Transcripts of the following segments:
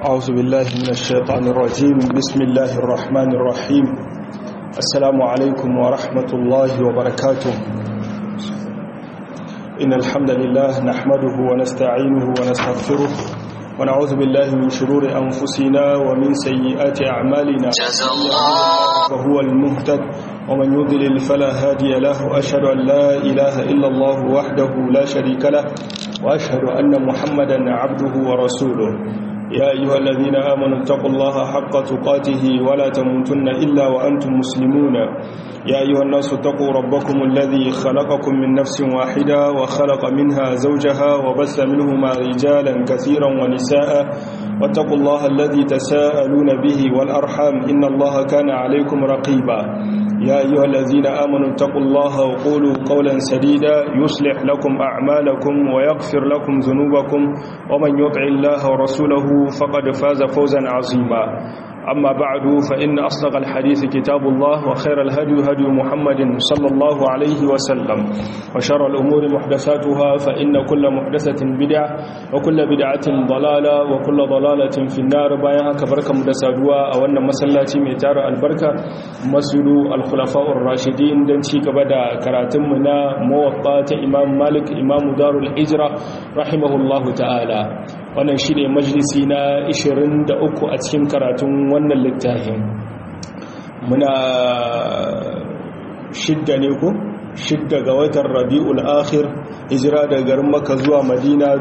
أعوذ بالله من الشيطان الرجيم بسم الله الرحمن الرحيم السلام عليكم ورحمة الله وبركاته إن الحمد لله نحمده ونستعينه ونستغفره ونعوذ بالله من شرور أنفسنا ومن سيئات أعمالنا وهو المهتد ومن يضلل فلا هادي له وأشهد أن لا إله إلا الله وحده لا شريك له وأشهد أن محمدا عبده ورسوله يا أيها الذين آمنوا اتقوا الله حق تقاته ولا تموتن إلا وأنتم مسلمون يا أيها الناس اتقوا ربكم الذي خلقكم من نفس واحدة وخلق منها زوجها وبث منهما رجالا كثيرا ونساء واتقوا الله الذي تساءلون به والأرحام إن الله كان عليكم رقيبا يا أيها الذين آمنوا اتقوا الله وقولوا قولا سديدا يصلح لكم أعمالكم ويغفر لكم ذنوبكم ومن يطع الله ورسوله فقد فاز فوزا عظيما أما بعد فإن أصدق الحديث كتاب الله وخير الهدي هدي محمد صلى الله عليه وسلم وشر الأمور محدثاتها فإن كل محدثة بدعة وكل بدعة ضلالة وكل ضلالة في النار بايها كبركة مدسادوا أو أن مسلاتي ميتار البركة مسجد الخلفاء الراشدين دنشي كبدا كراتمنا موطات إمام مالك إمام دار الهجرة رحمه الله تعالى wannan shi ne majalisi na 23 a cikin karatun wannan littafin muna shidda ne ku shidda ga watan rabi'ul akhir hijira da garin maka zuwa madina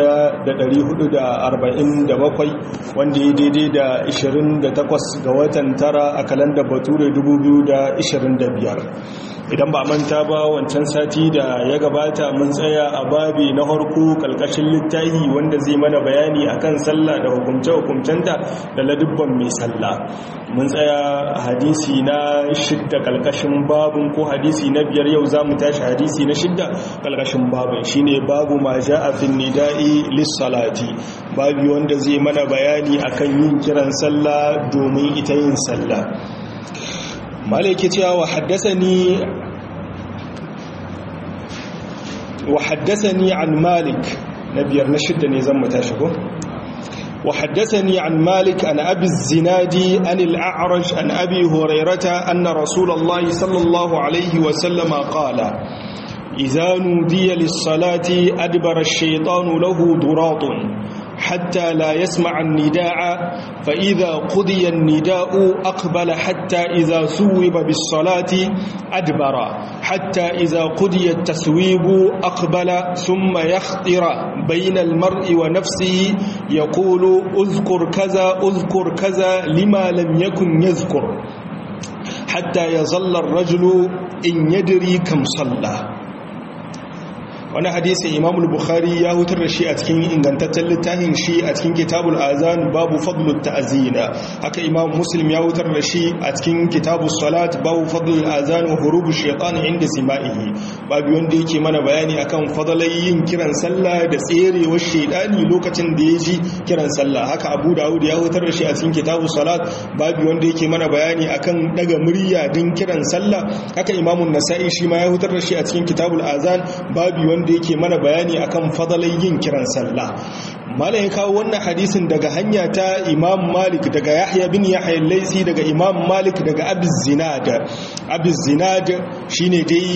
1447 wanda ya daidai da 28 ga watan tara a kalandar bature 2025 idan ba manta ba wancan sati da ya gabata mun tsaya a babi na harko kalkashin littahi wanda zai mana bayani akan sallah da hukumce-hukumcenta da ladubban mai sallah mun tsaya a hadisi na shidda kalkashin babin ko hadisi na biyar yau za mu tashi hadisi na shidda kalkashin babin shine babu ma a fin nida'i lissalati babi wanda zai mana bayani akan yin kiran sallah domin ita yin sallah malaki cewa wa haddasani wa haddasani an malik na biyar na shidda ne zan mata shigo wa haddasani an malik an abi zinadi an al-a'raj an abi hurairata anna rasulullahi sallallahu alaihi wa sallama qala idza nudiya lis-salati adbara ash-shaytanu lahu duratun حتى لا يسمع النداء فإذا قضي النداء أقبل حتى إذا ثوب بالصلاة أدبر حتى إذا قضي التثويب أقبل ثم يخطر بين المرء ونفسه يقول أذكر كذا أذكر كذا لما لم يكن يذكر حتى يظل الرجل إن يدري كم صلى wani hadisin imamul bukhari ya hutar da shi a cikin ingantaccen littafin shi a cikin kitabul azan babu fadlut ta'zina haka imam muslim ya hutar da shi a cikin kitabus salat babu fadlul azan wa hurubu shaytan inda sima'ihi babu wanda yake mana bayani akan fadalai yin kiran sallah da tserewar shaydani lokacin da ya ji kiran sallah haka abu dawud ya hutar da shi a cikin kitabus salat babu wanda yake mana bayani akan daga murya din kiran sallah haka imamun nasa'i shi ma ya hutar da shi a cikin kitabul azan babu wanda yake mana bayani akan fadalai yin kiran sallah malam ya kawo wannan hadisin daga hanya ta imam malik daga yahya bin yahya laisi daga imam malik daga abiz zinad abiz zinad shine dai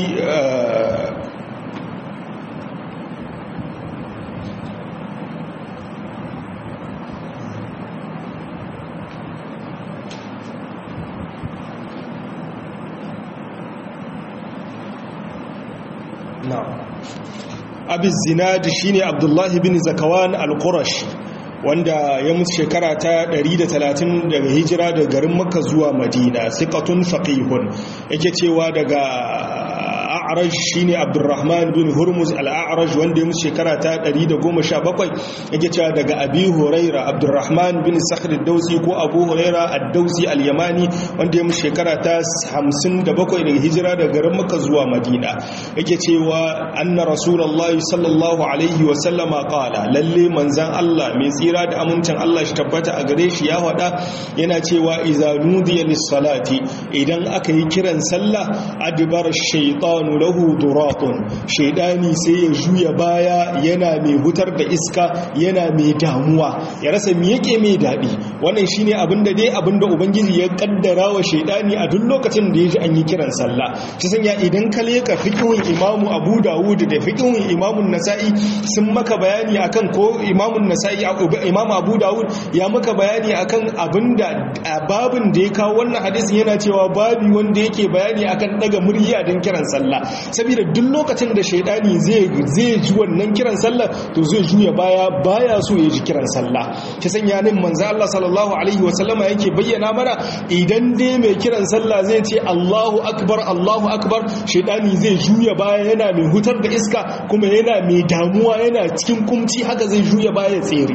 na'am abin zinadi shine abdullahi bin zakawan al-qurash wanda ya mutu shekara ta 130 daga hijira daga garin makka zuwa madina siqatun faqihun yake cewa daga a'raj shine abdurrahman bin hurmuz al-a'raj wanda ya mutu shekara ta 117 yake cewa daga abi huraira abdurrahman bin sakhr ad-dausi ko abu huraira ad-dausi al-yamani wanda ya mutu shekara ta 57 daga hijira daga garin makka zuwa madina yake cewa anna rasulullahi sallallahu alaihi wa sallama qala lalle manzan Allah mai tsira da amincin Allah shi tabbata a gare shi ya faɗa yana cewa iza nudiya lis-salati idan aka yi kiran sallah adbar shaytanu lahu duratun shaidani sai ya juya baya yana mai hutar da iska yana mai damuwa ya rasa me yake mai daɗi wannan shine abinda dai abinda ubangiji ya kaddara wa shaidani a duk lokacin da ya ji an yi kiran sallah shi sanya idan ka leka fiqhun imamu abu dawud da fiqhun imamu nasa'i sun maka bayani akan ko imamu nasa'i imamu abu dawud ya maka bayani akan abinda babin da ya kawo wannan hadisin yana cewa babi wanda yake bayani akan daga murya don kiran sallah saboda duk lokacin da shaidani zai zai ji wannan kiran sallah to zai juya baya baya so ya ji kiran sallah ki sanya nin manzo Allah sallallahu alaihi wasallama yake bayyana mana idan dai mai kiran sallah zai ce Allahu akbar Allahu akbar shaidani zai juya baya yana mai hutar da iska kuma yana mai damuwa yana cikin kumci haka zai juya baya tsere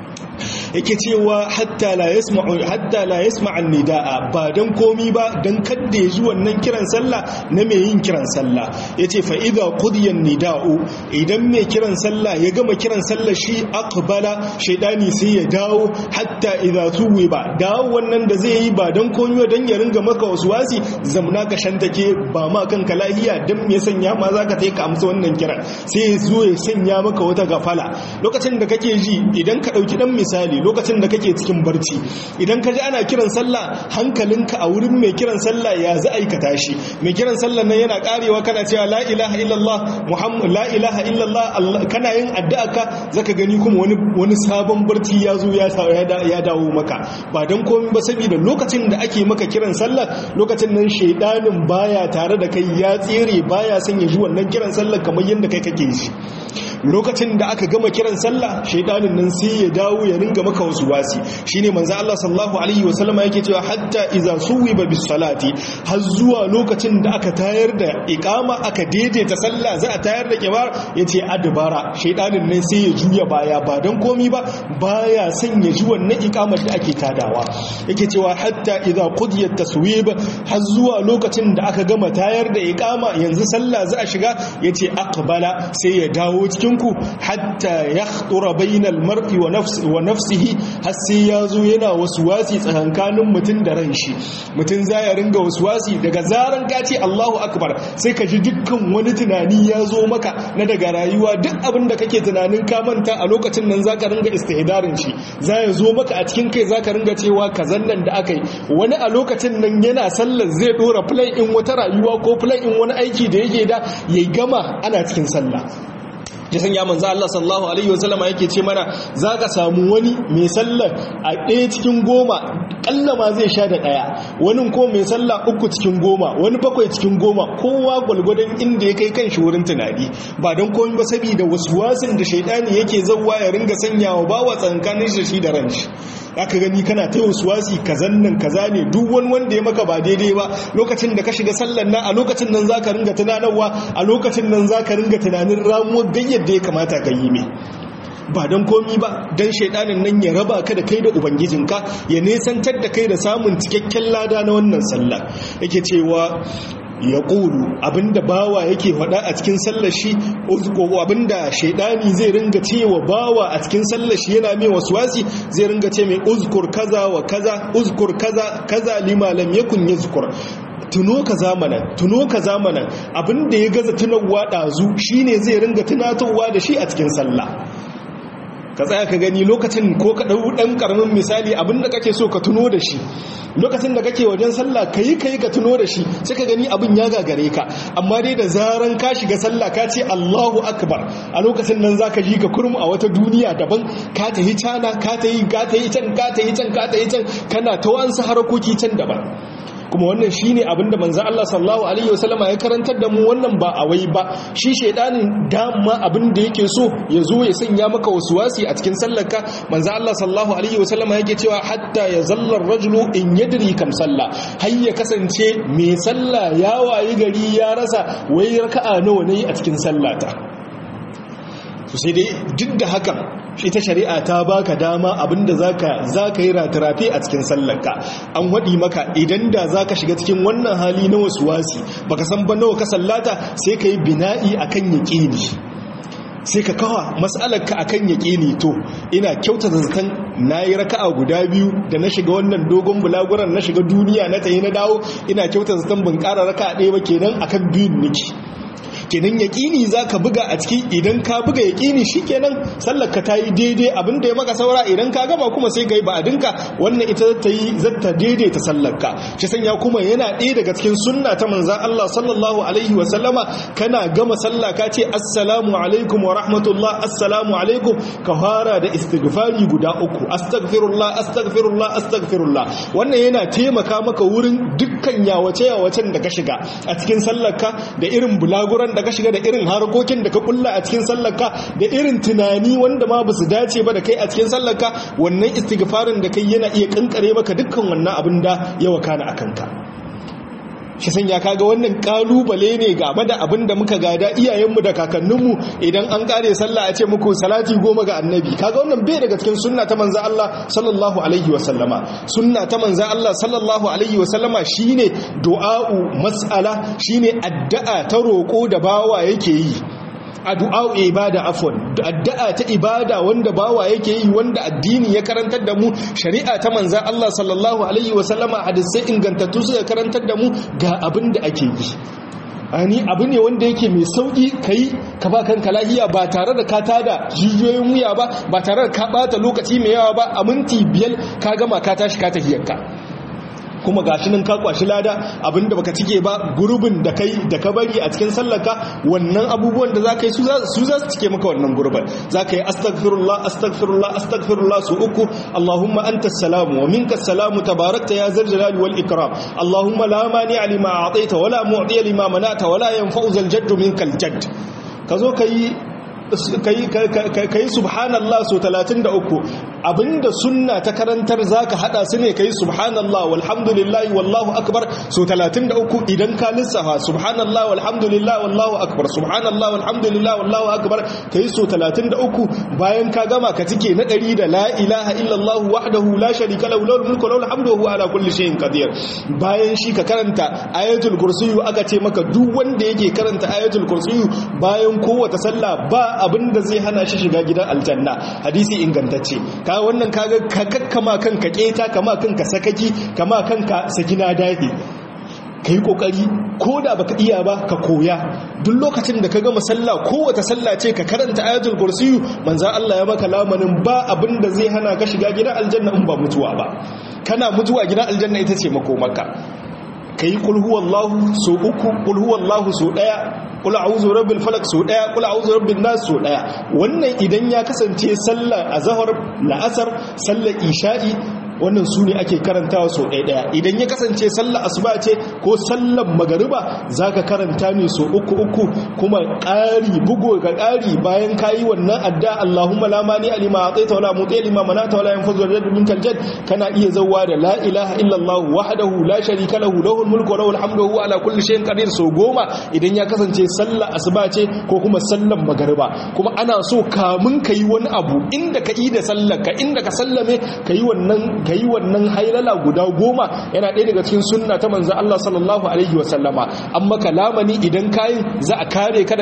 yake cewa hatta la yasma'u hatta la yasma'a nidaa ba dan komi ba dan kadda ya ji wannan kiran sallah na mai yin kiran sallah yace fa idza qudiya nidaa'u idan mai kiran sallah ya gama kiran sallah shi aqbala shaydani sai ya dawo hatta idza tuwiba dawo wannan da zai yi ba dan komi ba dan ya ringa maka waswasi zamna ka shantake ba ma kanka lahiya dan me sanya ma zaka tai ka amsa wannan kiran sai ya zo ya sanya maka wata gafala lokacin da kake ji idan ka dauki dan misali lokacin da kake cikin barci idan ka ji ana kiran sallah hankalinka a wurin mai kiran sallah ya za aikata shi mai kiran sallah nan yana karewa kana cewa la ilaha illallah muhammad la ilaha illallah kana yin addu'a ka zaka gani kuma wani wani sabon barci ya zo ya ya dawo maka ba dan komai ba saboda lokacin da ake maka kiran sallah lokacin nan shaidanin baya tare da kai ya tsere baya son ya ji wannan kiran sallah kamar yadda kai kake ji lokacin da aka gama kiran sallah shaidanin nan sai ya dawo ya ringa maka wasu wasi shine manzo Allah sallallahu alaihi wasallama yake cewa hatta iza suwiba bis salati har zuwa lokacin da aka tayar da iqama aka daidaita sallah za a tayar da kibar yace adbara shaidanin nan sai ya juya baya ba dan komi ba baya son ya ji wannan iqamar da ake tadawa yake cewa hatta iza qudiyat taswib har zuwa lokacin da aka gama tayar da iqama yanzu sallah za a shiga yace aqbala sai ya dawo cikin cikinku hatta ya tsura bainal mar'i wa nafsihi har sai ya zo yana wasu wasi tsakankanin mutum da ran shi mutum za ya ringa wasu wasi daga zaran ka ce Allahu akbar sai ka ji dukkan wani tunani ya zo maka na daga rayuwa duk abin da kake tunanin ka manta a lokacin nan zaka ringa istihdarin shi za ya zo maka a cikin kai zaka ringa cewa kazan nan da aka yi wani a lokacin nan yana sallar zai dora plan in wata rayuwa ko plan in wani aiki da yake da ya gama ana cikin sallah ya sanya manzo Allah sallallahu alaihi wasallama yake ce mana zaka samu wani mai sallar a ɗaya cikin goma kalla ma zai sha da ɗaya wani ko mai sallah uku cikin goma wani bakwai cikin goma kowa gwalgwadon inda ya kai kanshi wurin tunani ba don komai ba saboda waswasin da shaidani yake zawwa ya ringa sanyawa bawa tsankanin shi da ranshi aka gani kana ta wasi kazan nan kaza ne duk wani wanda ya maka ba daidai ba lokacin da ka shiga sallan nan a lokacin nan zaka ringa tunanarwa a lokacin nan zaka ringa tunanin ramuwar gayyar da ya kamata ka yi mai ba don komi ba don shaidanin nan ya raba ka da kai da ubangijinka ya nesantar da kai da samun cikakken lada na wannan sallah yake cewa ya ƙulu abinda bawa yake faɗa a cikin sallashi abinda shaidani zai ringa cewa bawa a cikin sallashi yana mai wasi zai ringa ce mai uzkur kaza wa kaza uzkur kaza kaza lima lam yakun yazkur tuno ka zamanan tuno ka zamanan abinda ya gaza tunawa ɗazu shine zai ringa tunatowa da shi a cikin sallah ka tsaya ka gani lokacin ko ka ɗau ɗan ƙaramin misali abinda kake so ka tuno da shi lokacin da kake wajen sallah ka yi ka yi ka tuno da shi sai ka gani abin ya gagare ka amma dai da zaran ka shiga sallah ka ce allahu akbar a lokacin nan za ka ji ka kurum a wata duniya daban ka ta yi cana ka ta yi ka ta yi can ka ta yi can ka ta yi can kana ta wansu harakoki can daban kuma wannan shine abinda manzon Allah sallallahu alaihi wasallama ya karantar da mu wannan ba a wai ba shi shedanin dama abinda yake so ya zo ya sanya maka waswasi a cikin sallarka manzon Allah sallallahu alaihi wasallama yake cewa hatta ya zalla rajulu in yadri kam salla har ya kasance mai sallah ya wayi gari ya rasa wai raka'a nawa ne a cikin sallata to sai dai duk da hakan ita shari'a ta baka dama abinda zaka zaka yi ratirafi a cikin sallarka an wadi maka idan da zaka shiga cikin wannan hali na wasuwasi baka san ba nawa ka sallata sai kai bina'i akan yaqini sai ka kawa mas'alarka akan yaqini to ina kyauta zaton nayi raka'a guda biyu da na shiga wannan dogon bulaguran na shiga duniya na tayi na dawo ina kyauta zaton ban ƙara raka'a ɗaya ba kenan akan biyun niki kenan yaqini zaka buga a ciki idan ka buga yaqini shikenan sallar ka tayi daidai abin da ya maka saura idan ka gama kuma sai kai ba'adinka wannan ita ta yi zata daidaita sallar ka shi sanya kuma yana ɗaya daga cikin sunna ta manzon Allah sallallahu alaihi wa sallama kana gama sallah ka ce assalamu alaikum wa rahmatullah assalamu alaikum ka fara da istighfari guda uku astaghfirullah astaghfirullah astaghfirullah wannan yana taimaka maka wurin dukkan yawace yawacen da ka shiga a cikin sallarka da irin bulaguran da ka shiga da irin harkokin da ka kulla a cikin sallarka da irin tunani wanda ma ba su dace ba da kai a cikin sallarka wannan istighfarin da kai yana iya kankare maka dukkan wannan abin da ya wakana a kanka shi sanya kaga wannan kalubale ne game da abin da muka gada iyayenmu da kakanninmu idan an kare sallah a ce muku salati goma ga annabi kaga wannan bai daga cikin sunna ta manzo Allah sallallahu alaihi wa sallama sunna ta manzo Allah sallallahu alaihi wa sallama shine du'a'u mas'ala shine addu'a ta roko da bawa yake yi addu'a ibada afwan addu'a ta ibada wanda bawa yake yi wanda addini ya karantar da mu shari'a ta manzan Allah sallallahu alaihi wasallama hadisai ingantattu suka karantar da mu ga abin da ake yi ani abu ne wanda yake mai sauki kai ka ba kanka lahiya ba tare da ka tada jijiyoyin wuya ba ba tare da ka bata lokaci mai yawa ba a minti biyar ka gama ka tashi ka tafiyarka kuma gashi nan ka kwashi lada abinda baka cike ba gurbin da kai da ka bari a cikin sallarka wannan abubuwan da zaka yi su za su cike maka wannan gurbin zaka yi astaghfirullah astaghfirullah astaghfirullah su uku allahumma anta salamu wa minka salamu tabarakta ya zal jalali wal ikram allahumma la mani lima a'taita wala mu'ti lima manata wala yanfa'u zal jadd minkal jadd kazo kai kai subhanallah so 33 abinda sunna ta karantar zaka hada su ne kai subhanallah walhamdulillah wallahu akbar so 33 idan ka lissafa subhanallah walhamdulillah wallahu akbar subhanallah walhamdulillah wallahu akbar kai so 33 bayan ka gama ka cike na 100 da la ilaha illallah wahdahu la sharika lahu lahul mulku wa lahul hamdu wa huwa ala kulli shay'in qadir bayan shi ka karanta ayatul kursiyyu aka ce maka duk wanda yake karanta ayatul kursiyyu bayan kowace sallah ba abin da zai hana shi shiga gidan aljanna hadisi ingantacce ka wannan kaga ka kakkama kanka keta kama kanka sakaki kama kanka sakina dahi ka yi kokari ko da baka iya ba ka koya duk lokacin da ka gama sallah kowace sallah ce ka karanta ayatul kursiyu manzan Allah ya maka lamanin ba abin da zai hana ka shiga gidan aljanna in ba mutuwa ba kana mutuwa gidan aljanna ita ce makomaka ka yi kulhuwallahu so uku kulhuwallahu so daya kula a'udhu rabbil falak so daya kula a'udhu rabbin nas so daya wannan idan ya kasance sallar azhar la'asar sallar isha'i wannan su ne ake karantawa so ɗaya ɗaya idan ya kasance sallar asuba ce ko sallar magariba za ka karanta ne so uku uku kuma ƙari bugu ga ƙari bayan ka yi wannan adda allahumma lamani alima a tsaita wala mutse lima mana ta wala yin fazo da min kaljad kana iya zauwa da la ilaha illallah wahdahu la sharika lahu lahul mulku wa lahul hamdu huwa ala kulli shay'in qadir so goma idan ya kasance sallar asuba ce ko kuma sallar magariba kuma ana so kamun ka yi wani abu inda ka yi da sallar ka inda ka sallame ka yi wannan ka yi wannan hailala guda goma yana ɗaya daga cikin sunna ta manzan Allah sallallahu Alaihi wasallama an maka lamani idan kayin za a kare ka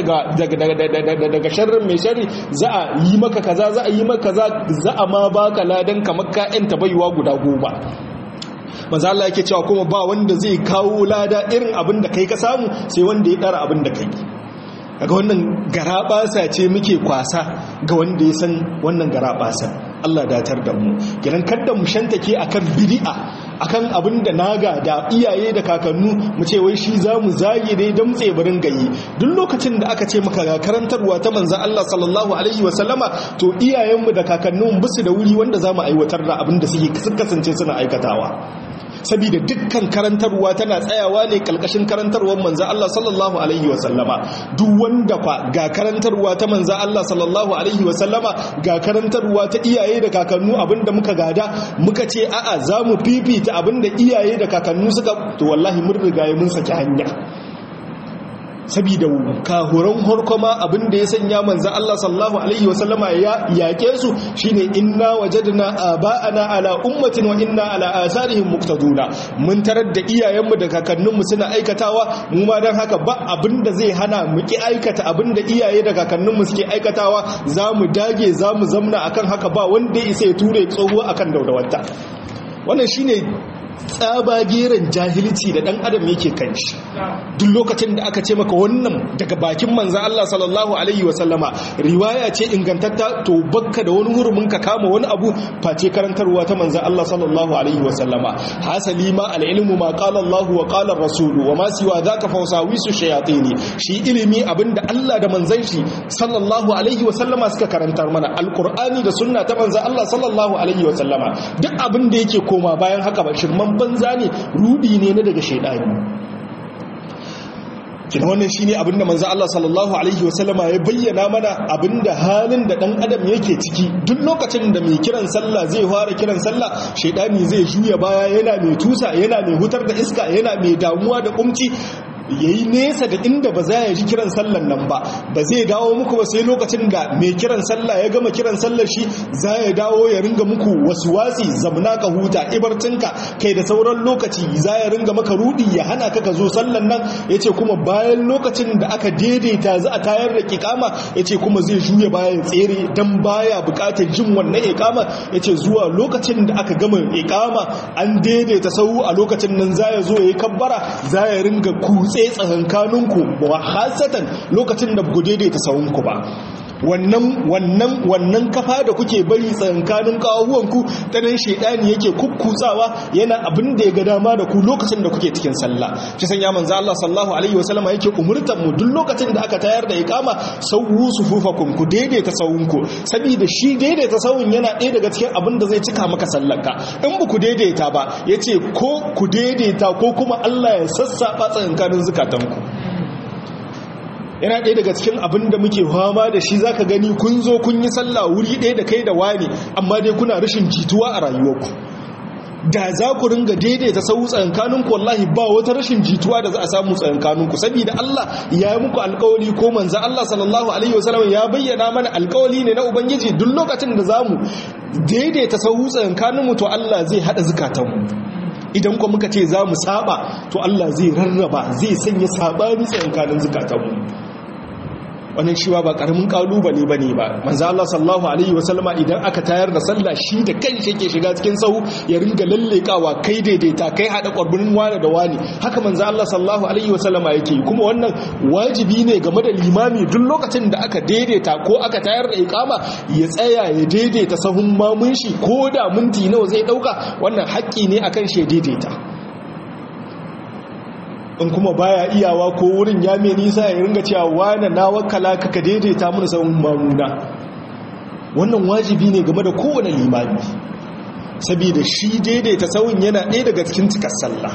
daga sharrin mai shari za a yi maka kaza za a yi maka kaza za a ma baka ladan kamar ka'yan tabaiwa guda goma manzo Allah yake cewa kuma ba wanda zai kawo lada irin abin da kai ka samu sai wanda ya dara abin da kai daga wannan garabasa ce muke kwasa ga wanda ya san wannan garabasa Allah datar da mu kiran kada mu shantake akan bid'a akan abin da naga da iyaye da kakannu mu ce wai shi zamu zage dai dan tsebarin gayi duk lokacin da aka ce maka ga karantarwa ta manzon Allah sallallahu alaihi wasallama to iyayenmu da kakannu bisu da wuri wanda zamu aiwatar da abin da suke kasance suna aikatawa saboda dukkan karantarwa tana tsayawa ne kalkashin karantarwar manzo Allah sallallahu alaihi wasallama duk wanda kwa ga karantarwa ta manzo Allah sallallahu alaihi wasallama ga karantarwa ta iyaye da kakannu abinda muka gada muka ce a'a zamu fifita abinda iyaye da kakannu suka to wallahi mun riga mun saki hanya sabida kahuran harkoma abinda ya sanya manzan Allah sallallahu alaihi wasallama ya yake su shine inna wajadna aba'ana ala ummatin wa inna ala asarihim muqtaduna mun tarar da iyayenmu da kakanninmu suna aikatawa mu ma dan haka ba abinda zai hana mu ki aikata abinda iyaye da kakanninmu suke aikatawa zamu dage zamu zamna akan haka ba wanda ya isa ya ture tsohuwa akan daudawanta wannan shine tsabageren jahilci da dan adam yake kan shi duk lokacin da aka ce maka wannan daga bakin manzan Allah sallallahu alaihi wasallama riwaya ce ingantatta to bakka da wani hurumin ka kama wani abu face karantarwa ta manzan Allah sallallahu alaihi wasallama hasali ma al'ilmu ma qala Allah wa qala rasulu wa ma siwa dhaka fawsawisu shayatini shi ilimi abinda Allah da manzan shi sallallahu alaihi wasallama suka karantar mana alqur'ani da sunna ta manzan Allah sallallahu alaihi wasallama duk abin da yake koma bayan haka ba shirman banza ne rudi ne na daga shaidani kina wannan shine abinda manzo Allah sallallahu alaihi wasallama ya bayyana mana abinda halin da dan adam yake ciki duk lokacin da mai kiran sallah zai fara kiran sallah shaidani zai juya baya yana mai tusa yana mai hutar da iska yana mai damuwa da kumci ya yi nesa da inda ba za ya ji kiran sallan nan ba ba zai dawo muku ba sai lokacin da mai kiran sallah ya gama kiran sallar shi za ya dawo ya ringa muku wasu wasi zamna ka huta ibarcinka kai da sauran lokaci za ya ringa maka rudi ya hana ka ka zo sallan nan ya ce kuma bayan lokacin da aka daidaita za a tayar da kikama ya ce kuma zai juya bayan tsere don baya bukatar jin wannan ikama ya ce zuwa lokacin da aka gama ikama an daidaita sau a lokacin nan za ya zo ya yi kabbara za ya ringa kutse tsaye tsakankaninku ba hasatan lokacin da ku daidaita sawunku ba wannan wannan wannan kafa da kuke bari tsakankanin kawuwanku ta nan shaidani yake kukkutsawa yana abin da ya ga dama da ku lokacin da kuke cikin sallah shi sanya manzo Allah sallallahu alaihi wasallama yake umurtan mu duk lokacin da aka tayar da iqama sawu sufufakum ku daidaita sawunku saboda shi daidaita sawun yana ɗaya daga cikin abin da zai cika maka sallarka in ba ku daidaita ba yace ko ku daidaita ko kuma Allah ya sassaba tsakankanin zukatanku yana ɗaya daga cikin abin da muke fama da shi zaka gani kun zo kun yi sallah wuri ɗaya da kai da wani amma dai kuna rashin jituwa a rayuwarku da za ku ringa daidaita sau tsakankaninku wallahi ba wata rashin jituwa da za a samu tsakankaninku saboda Allah ya yi muku alkawali ko manzo Allah sallallahu alaihi wasallam ya bayyana mana alkawali ne na ubangiji duk lokacin da zamu daidaita sau tsakankaninmu to Allah zai hada zukatanmu idan kuma muka ce za mu saba to Allah zai rarraba zai sanya sabani tsakankanin zukatanmu wannan shi ba karamin kalubale bane ba manzo Allah sallallahu alaihi wasallama idan aka tayar da sallah shi da kanshi yake shiga cikin sahu ya ringa lallekawa kai daidaita kai hada kwarbin wani da wani haka manzo Allah sallallahu alaihi wasallama yake kuma wannan wajibi ne game da limami duk lokacin da aka daidaita ko aka tayar da iqama ya tsaya ya daidaita sahun mamun shi ko da minti nawa zai dauka wannan haƙƙi ne akan shi daidaita in kuma baya iyawa ko wurin ya mai nisa ya ringa cewa wane na wakala ka ka daidaita mun sahun mamuna wannan wajibi ne game da kowane limami saboda shi daidaita sahun yana ɗaya daga cikin cikar sallah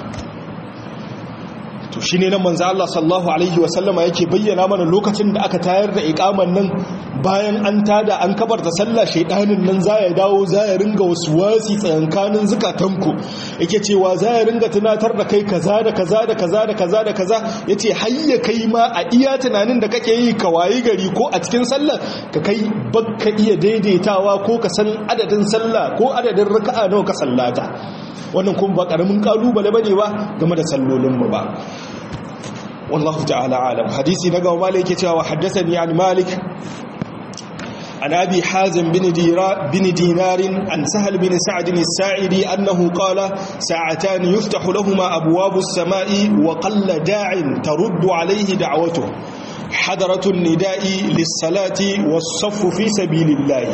to shi ne nan manzo Allah sallallahu alaihi wasallama yake bayyana mana lokacin da aka tayar da iqaman nan bayan an tada an kabarta sallah shaidanin nan za ya dawo za ya ringa wasu wasi tsayankanin zukatanku yake cewa za ya ringa tunatar da kai kaza da kaza da kaza da kaza da kaza yace hayya kai ma a iya tunanin da kake yi ka wayi gari ko a cikin sallah ka kai bakka iya daidaitawa ko ka san adadin sallah ko adadin raka'a nawa ka sallata wannan kuma ba karamin kalubale bane ba game da sallolin mu ba wallahu ta'ala alam hadisi na gawa malik yake cewa haddathani an malik عن أبي حازم بن, بن دينار عن سهل بن سعد الساعدي أنه قال ساعتان يفتح لهما أبواب السماء وقل داع ترد عليه دعوته حضرة النداء للصلاة والصف في سبيل الله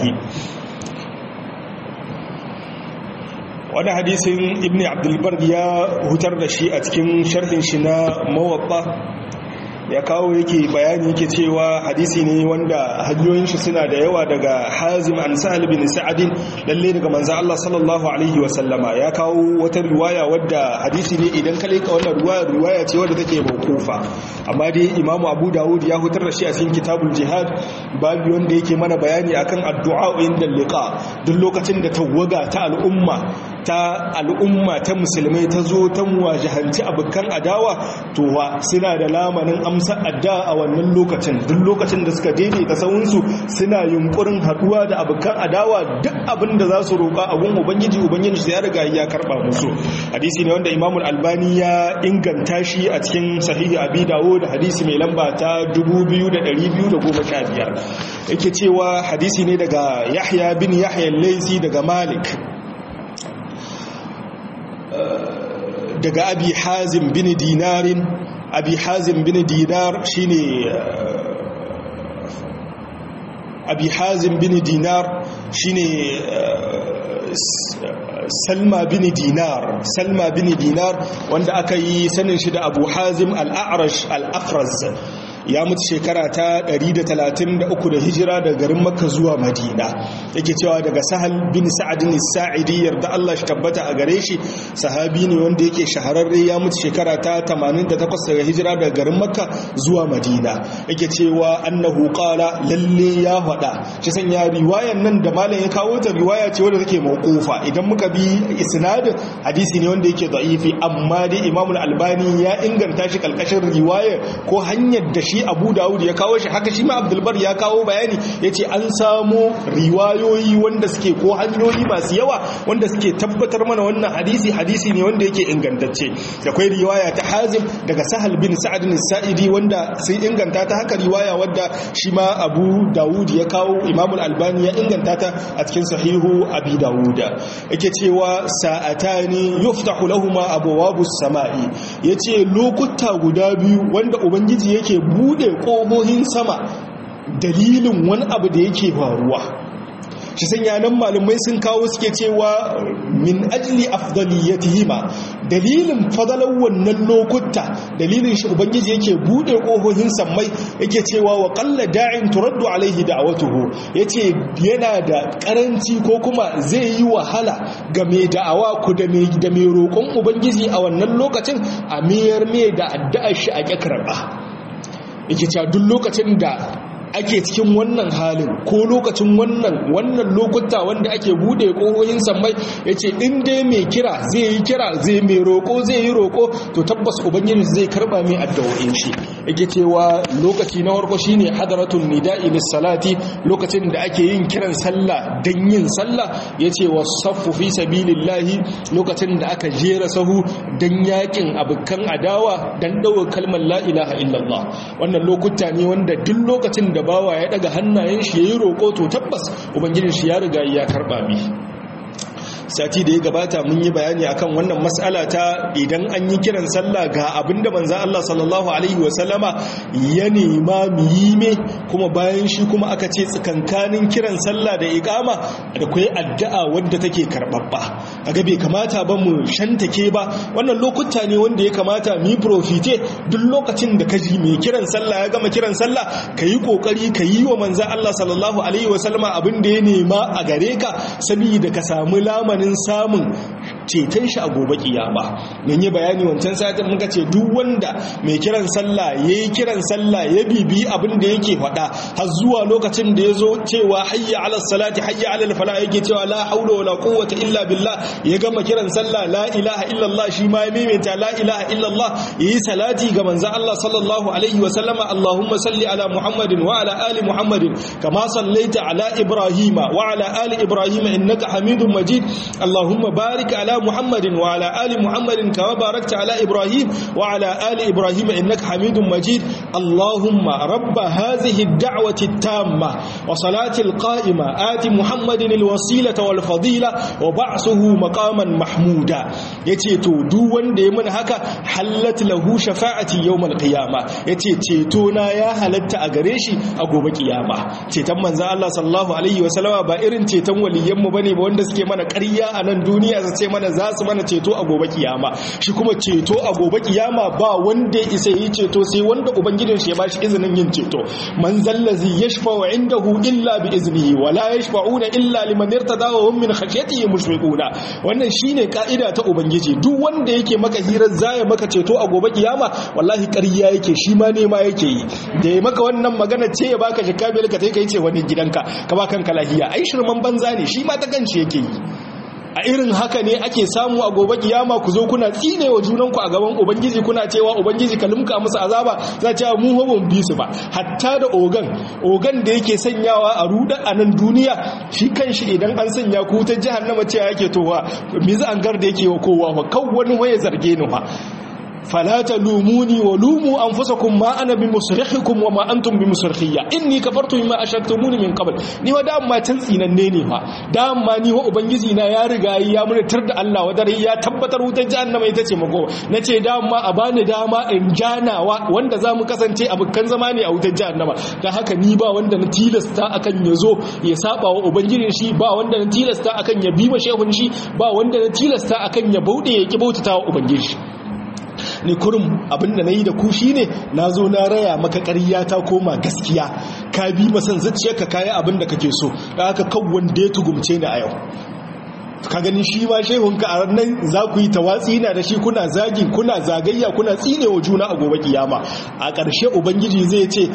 wani hadisin ibn abdulbar ya hutar da shi a cikin sharhin shi na mawaɓa ya kawo yake bayani yake cewa hadisi ne wanda hanyoyin shi suna da yawa daga hazim an sahal bin sa'adin lalle daga manzo Allah sallallahu alaihi wa sallama ya kawo wata riwaya wadda hadisi ne idan ka leka wannan riwaya riwaya ce wadda take mawqufa amma dai imamu abu dawud ya hutar da shi a cikin kitabul jihad babu wanda yake mana bayani akan addu'a inda liqa duk lokacin da tawaga ta al'umma ta al'umma ta musulmai ta zo ta muwajahanci abukan adawa to wa suna da lamanin amsa adda a wannan lokacin duk lokacin da suka daidaita sahunsu suna yunkurin haduwa da abukan adawa duk abin da za su roƙa a gun ubangiji ubangiji ya riga ya karba musu hadisi ne wanda imamul albani ya inganta shi a cikin sahihi abi dawo da hadisi mai lamba ta 2215 yake cewa hadisi ne daga yahya bin yahya laisi daga malik daga abi hazim bin dinarin abi hazim bin dinar shine abi hazim bin dinar shine salma bin dinar salma bin dinar wanda aka yi sanin shi da abu hazim al-a'rash al-afraz ya mutu shekara ta 133 da hijira da garin makka zuwa madina yake cewa daga sahal bin sa'adin sa'idi yarda Allah shi tabbata a gare shi sahabi ne wanda yake shahararre ya mutu shekara ta 88 daga hijira daga garin makka zuwa madina yake cewa annahu qala lalle ya faɗa shi sanya riwayan nan da malam ya kawo ta riwaya ce wanda take mauqufa idan muka bi isnadin hadisi ne wanda yake da'ifi amma dai imamul albani ya inganta shi kalkashin riwaya ko hanyar da shi shi abu dawud ya kawo shi haka shi ma abdulbar ya kawo bayani ya ce an samu riwayoyi wanda suke ko hanyoyi masu yawa wanda suke tabbatar mana wannan hadisi hadisi ne wanda yake ingantacce da kwai riwaya ta hazim daga sahal bin sa'adin sa'idi wanda sai inganta ta haka riwaya wadda shi ma abu dawud ya kawo imamul albani ya inganta ta a cikin sahihu abi dawud yake cewa sa'atani yuftahu lahumu abwabus sama'i yace lokuta guda biyu wanda ubangiji yake bu bude ƙohohin sama dalilin wani abu da yake faruwa shi sanya nan malumai sun kawo suke cewa min ajli afdaliyatihima dalilin fadalar wannan lokuta dalilin shi ubangiji yake bude ƙohohin sammai yake cewa wa qalla da'in turaddu alaihi da'awatuhu yace yana da karanci ko kuma zai yi wahala ga mai da'awa ku da mai da mai roƙon ubangiji a wannan lokacin a miyar mai da addu'ar shi a ƙyakarba yake cewa duk lokacin da ake cikin wannan halin ko lokacin wannan wannan lokuta wanda ake bude kohohin sammai yace in dai mai kira zai yi kira zai mai roko zai yi roko to tabbas ubangiji zai karba mai addu'o'in shi yake cewa lokaci na farko shine hadaratul nida'i lis salati lokacin da ake yin kiran sallah dan yin sallah yace wasaffu fi sabilillahi lokacin da aka jera sahu dan yakin abukan adawa dan dawo kalmar la ilaha illallah wannan lokuta ne wanda duk lokacin da bawa ya daga hannayen shi yayi roko to tabbas ubangijin shi ya riga ya karba mi sati da ya gabata mun yi bayani akan wannan mas'ala ta idan an yi kiran sallah ga abinda manzo Allah sallallahu alaihi wasallama ya nema mu yi me kuma bayan shi kuma aka ce tsakankanin kiran sallah da iqama da kai addu'a wanda take karbabba kaga bai kamata ba mu shantake ba wannan lokuta ne wanda ya kamata mu yi profite duk lokacin da kaji mai kiran sallah ya gama kiran sallah kayi kokari kayi wa manzo Allah sallallahu alaihi wasallama abin da ya nema a gare ka saboda ka samu lamanin samun ceton shi a gobe kiyama mun yi bayani wancan satin muka ce duk wanda mai kiran sallah yayi kiran sallah ya bibi abin da yake faɗa har zuwa lokacin da yazo cewa hayya ala salati hayya ala fala yake cewa la haula wala quwwata illa billah ya gama kiran sallah la ilaha illallah shi ma ya maimaita la ilaha illallah yayi salati ga manzon Allah sallallahu alaihi wa sallama allahumma salli ala muhammadin wa ala ali muhammadin kama sallaita ala ibrahima wa ala ali ibrahima innaka hamidum majid اللهم بارك على محمد وعلى آل محمد كما باركت على إبراهيم وعلى آل إبراهيم إنك حميد مجيد اللهم رب هذه الدعوة التامة وصلاة القائمة آت محمد الوسيلة والفضيلة وبعثه مقاما محمودا يتيتو دوان ديمن هكا حلت له شفاعتي يوم القيامة يتيتونا يا هلت أغريشي أقوم قيامة تيتم من الله صلى الله عليه وسلم بائرن تيتم وليم بني بوندس كي mana ƙarya a nan duniya su ce mana za su mana ceto a gobe kiyama shi kuma ceto a gobe kiyama ba wanda ya isa yi ceto sai wanda ubangijin shi ya bashi izinin yin ceto man zallazi yashfa'u indahu illa bi iznihi wa la yashfa'una illa liman irtada wa hum min khashyatihi mushfiquna wannan shine ka'ida ta ubangiji duk wanda yake maka hirar zaya maka ceto a gobe kiyama wallahi ƙarya yake shi ma ne ma yake yi da ya maka wannan magana ce ya baka shikka bil ka kai ce wani gidanka ka ba kanka lahiya ai shirman banza ne shi ma ta ganci yake yi a irin haka ne ake samu a gobe kiyama ku zo kuna tsine wa junanku a gaban ubangiji kuna cewa ubangiji ka limka musu azaba za cewa mu hobon bi su ba hatta da ogan ogan da yake sanyawa a ruda a nan duniya shi kanshi idan an sanya ku ta jahannama cewa yake towa mizu an gar da yake wa kowa fa kan wani waye zarge ni fa fala talumuni wa lumu anfusakum ma ana bi musrikhikum wa ma antum bi musrikhiyya inni kafartu bima ashraktumuni min qabl ni wa dama can tsinanne ne fa dama ni wa ubangiji na ya riga ya murtar da Allah wa dare ya tabbatar wutar jahannama ita ce mako nace dama a bani dama in janawa wanda zamu kasance abukan zama ne a wutar jahannama dan haka ni ba wanda na tilasta akan ya zo ya saba wa ubangijin shi ba wanda na tilasta akan ya bi ma shehun shi ba wanda na tilasta akan ya bauɗe ya ki bautata wa ubangiji ni kurum abinda na yi da ku shi ne na zo na raya maka ƙarya ta koma gaskiya ka bi masan zuciyarka kayi abinda kake so da haka kan wanda ya tugumce ni a yau ka gani shi ma shehunka a nan za ku yi tawatsi na da shi kuna zagi kuna zagayya kuna tsinewa juna a gobe kiyama a ƙarshe ubangiji zai ce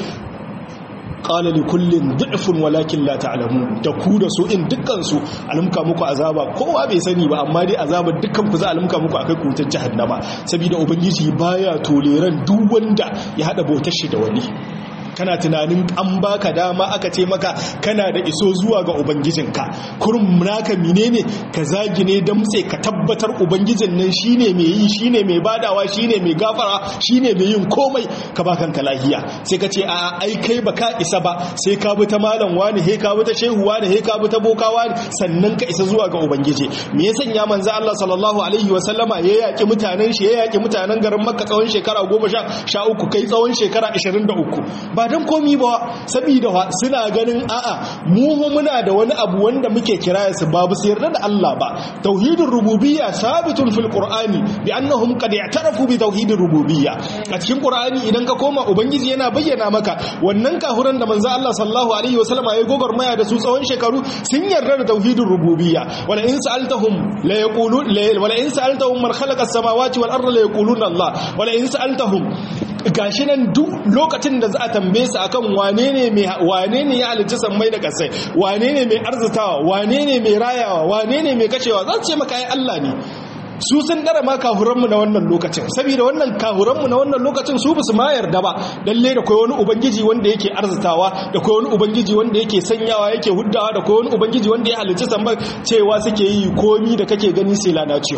qala li kullin du'fun walakin la ta'lamun da ku da su in dukkan su alimka muku azaba kowa bai sani ba amma dai azabar dukkan ku za alimka muku akai kutar jahannama saboda ubangiji baya toleran duk wanda ya hada bautar shi da wani kana tunanin an baka dama aka ce maka kana da iso zuwa ga ubangijinka kurum naka menene ka zagine damtse ka tabbatar ubangijin nan shine mai yi shine mai badawa shine mai gafara shine mai yin komai ka ba kanka lahiya sai ka ce a ai kai baka isa ba sai ka bi ta malam wani he ka bi ta shehu wani he ka bi ta boka wani sannan ka isa zuwa ga ubangiji me ya sanya manzo Allah sallallahu alaihi wa sallama ya yaki mutanen shi ya yaki mutanen garin Makka tsawon shekara 13 kai tsawon shekara 23 ba don komi ba saboda wa suna ganin a'a mu muna da wani abu wanda muke kiraya su babu su yarda da Allah ba tauhidin rububiyya sabitun fil qur'ani bi annahum qad i'tarafu bi tauhidin rububiyya a cikin qur'ani idan ka koma ubangiji yana bayyana maka wannan kafuran da manzo Allah sallallahu alaihi wasallam ya gogormaya da su tsawon shekaru sun yarda da tauhidin rububiyya wala in sa'altahum la yaqulun wala in sa'altahum man khalaqa as-samawati wal arda la yaquluna Allah wala in sa'altahum gashi nan duk lokacin da za a tambaye su akan wane ne mai wane ne ya halicci sammai da kasai wane ne mai arzitawa wane ne mai rayawa wane ne mai kashewa za su ce maka ai Allah ne su sun dara ma kahuranmu na wannan lokacin saboda wannan kahuranmu na wannan lokacin su ba su ma yarda ba lalle da kai wani ubangiji wanda yake arzitawa da kai wani ubangiji wanda yake sanyawa yake huddawa da kai wani ubangiji wanda ya halicci sammai cewa suke yi komi da kake gani sai lana ce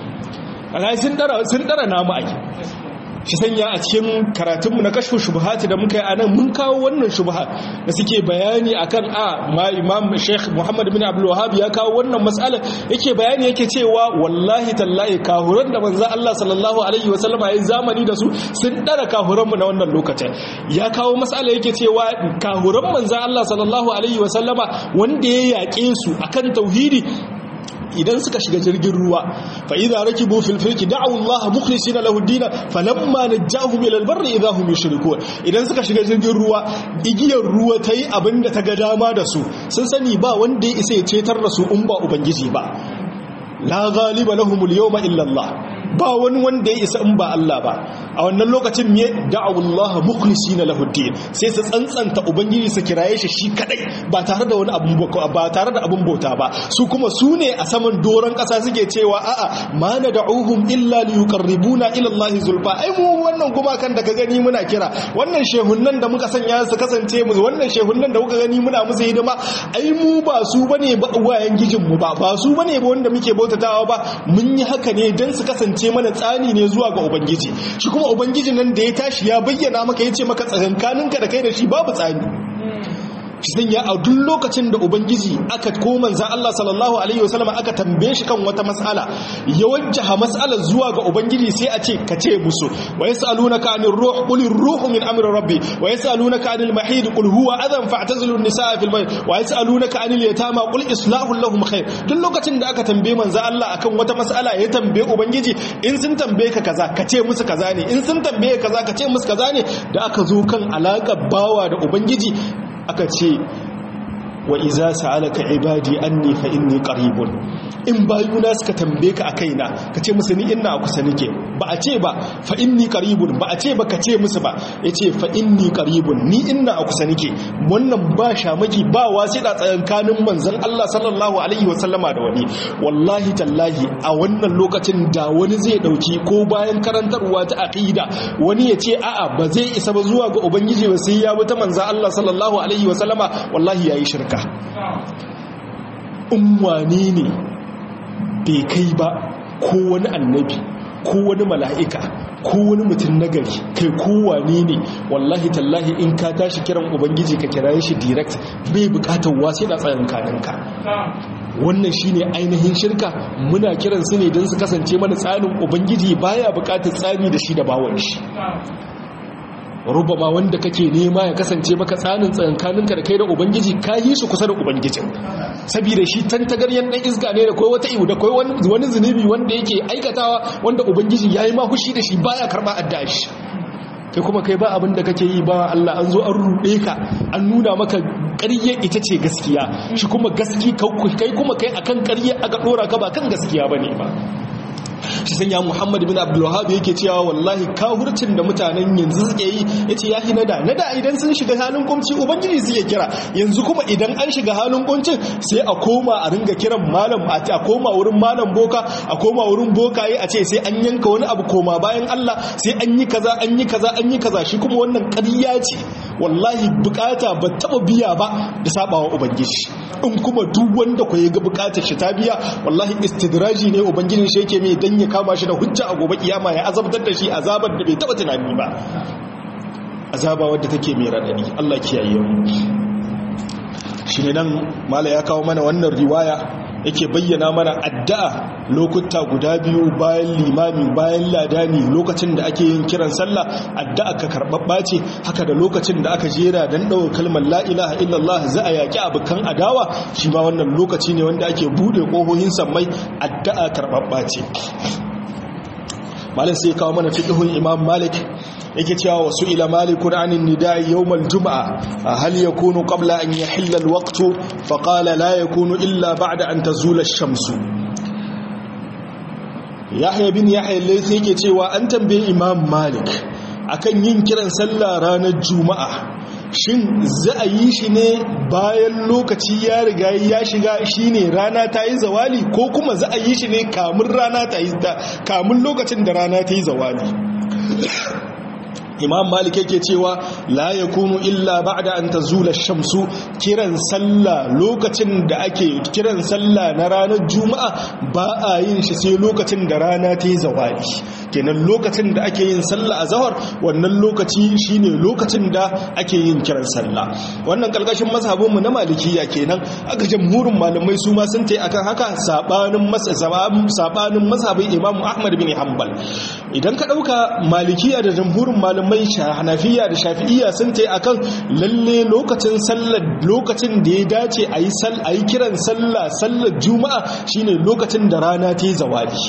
a sun dara sun dara namu ai shi sanya a cikin karatunmu na kashfu shubhati da muka yi a nan mun kawo wannan shubha da suke bayani akan a ma imam sheikh muhammad bin abdul wahab ya kawo wannan mas'ala yake bayani yake cewa wallahi tallahi kahuran da manzo Allah sallallahu alaihi wasallama yayin zamani da su sun dara kahuran mu na wannan lokacin ya kawo mas'ala yake cewa kahuran manzo Allah sallallahu alaihi wasallama wanda ya yake su akan tauhidi idan suka shiga jirgin ruwa fa idza rakibu fil fulki da'u Allah mukhlisina lahu ad-din falamma najahum ila al-barri idza hum yushrikun idan suka shiga jirgin ruwa igiyar ruwa tayi abinda ta ga dama da su sun sani ba wanda ya isa ya cetar da su in ba ubangiji ba la ghaliba lahum al-yawma illa Allah ba wani wanda ya isa in ba Allah ba a wannan lokacin me da'u Allah mukhlisina lahu ad-din sai su tsantsanta ubangiji su kiraye shi shi kadai ba tare da wani abun ba tare da abun bauta ba su kuma su ne a saman doron kasa suke cewa a'a ma nad'uhum illa liyuqarribuna ila Allah zulfa ai mu wannan kuma kan da ka gani muna kira wannan shehunnan da muka sanya su kasance mu wannan shehunnan da muka gani muna musu hidima ai mu ba su bane ba wayan gijin mu ba ba su bane ba wanda muke bautatawa ba mun yi haka ne dan su kasance kasance mana tsani ne zuwa ga ubangiji shi kuma ubangiji nan da ya tashi ya bayyana maka ya ce maka tsakankaninka da kai da shi babu tsani shi sanya a duk lokacin da ubangiji aka koma za Allah sallallahu alaihi wasallam aka tambaye shi kan wata mas'ala ya wajjaha mas'alar zuwa ga ubangiji sai a ce ka ce musu wa yasalunaka anir ruh qul ruhu min amri rabbi wa yasalunaka anil mahid qul huwa adhan fa'tazilu an-nisaa fil bayt wa yasalunaka anil yatama qul islahu lahum khair duk lokacin da aka tambaye manzo Allah akan wata mas'ala ya tambaye ubangiji in sun tambaye ka kaza ka ce musu kaza ne in sun tambaye kaza ka ce musu kaza ne da aka zo kan alaƙar bawa da ubangiji aka ce wa iza sa'alaka ibadi anni fa inni qaribun in bayuna suka tambaye ka akaina ka ce musu ni ina kusa nake ba a ce ba fa inni qaribun ba a ce ba ka ce musu ba yace fa inni qaribun ni ina a kusa nake wannan ba shamaki ba wasida tsakankanin manzon Allah sallallahu alaihi wasallama da wani wallahi tallahi a wannan lokacin da wani zai dauki ko bayan karantarwa ta aqida wani ya ce a'a ba zai isa ba zuwa ga ubangiji ba sai ya bi ta manzon Allah sallallahu alaihi wasallama wallahi yayi shirka umwane ne bai kai ba ko wani annabi ko wani mala'ika ko wani mutum nagari kai kowane ne wallahi tallahi in ka tashi kiran ubangiji ka kira shi direct bai bukatar wasu da tsayin kaninka wannan shine ainihin shirka muna kiran su ne don su kasance mana tsarin ubangiji baya bukatar tsari da shi da bawon shi rubama wanda kake nema ya kasance maka tsanin tsankaninka da kai da ubangiji ka yi su kusa da ubangijin saboda shi tantagaryen dan iska ne da kai wata iwu da kai wani zunubi wanda yake aikatawa wanda ubangiji ya yi mahushi da shi baya karba adda shi kai kuma kai ba abin da kake yi ba Allah an zo an ruɗe ka an nuna maka ƙarye ita ce gaskiya shi kuma gaski kai kuma kai akan ƙarye aka ɗora ka ba kan gaskiya bane ba shi sanya muhammad bin abdullahab yake cewa wallahi kahurcin da mutanen yanzu suke yi ya ce ya fi nada nada idan sun shiga halin kumci ubangiji suke kira yanzu kuma idan an shiga halin kuncin sai a koma a ringa kiran malam a koma wurin malam boka a koma wurin bokaye a ce sai an yanka wani abu koma bayan allah sai an yi kaza an yi kaza an yi kaza shi kuma wannan ƙarya ce wallahi bukata ba taba biya ba da sabawa ubangiji in kuma duk wanda ku ga bukatar shi ta biya wallahi istidraji ne ubangijin shi yake mai dan ya kama shi da hujja a gobe kiyama ya azabtar da shi azabar da bai taba tunani ba azaba wadda take mai radadi Allah kiyaye mu shine nan mala ya kawo mana wannan riwaya yake bayyana mana addu'a lokuta guda biyu bayan limami bayan ladani lokacin da ake yin kiran sallah addu'a ka karɓaɓɓa ce haka da lokacin da aka jera don ɗaukar kalmar la ilaha illallah za a yaƙi abokan adawa shi ma wannan lokaci ne wanda ake buɗe ƙohohin sammai addu'a karɓaɓɓa ce malam sai kawo mana fiqhun imam malik yake cewa wasu ila malikun anin nida'i yawmal juma'a hal yakunu qabla an yahilla alwaqtu fa qala la yakunu illa ba'da an tazula ash-shamsu yahya bin yahya laysa yake cewa an tambaye imam malik akan yin kiran sallah ranar juma'a shin za a yi shi ne bayan lokaci ya riga ya shiga shi ne rana ta yi zawali ko kuma za a yi shi ne kamun rana ta yi kamun lokacin da rana ta yi zawali imam malik yake cewa la yakunu illa ba'da an tazula shamsu kiran sallah lokacin da ake kiran sallah na ranar juma'a ba a yin shi sai lokacin da rana ta yi zawali kenan lokacin da ake yin sallah a zahar wannan lokaci shine lokacin da ake yin kiran sallah wannan kalkashin mazhabinmu na malikiya kenan aka jamhurin malamai su ma sun tai akan haka sabanin sabanin mazhabin imam ahmad bin hanbal idan ka dauka malikiya da jamhurin malamai hanafiya da shafi'iya sun tai akan lalle lokacin sallar lokacin da ya dace a yi a yi kiran sallah sallar juma'a shine lokacin da rana ta yi zawali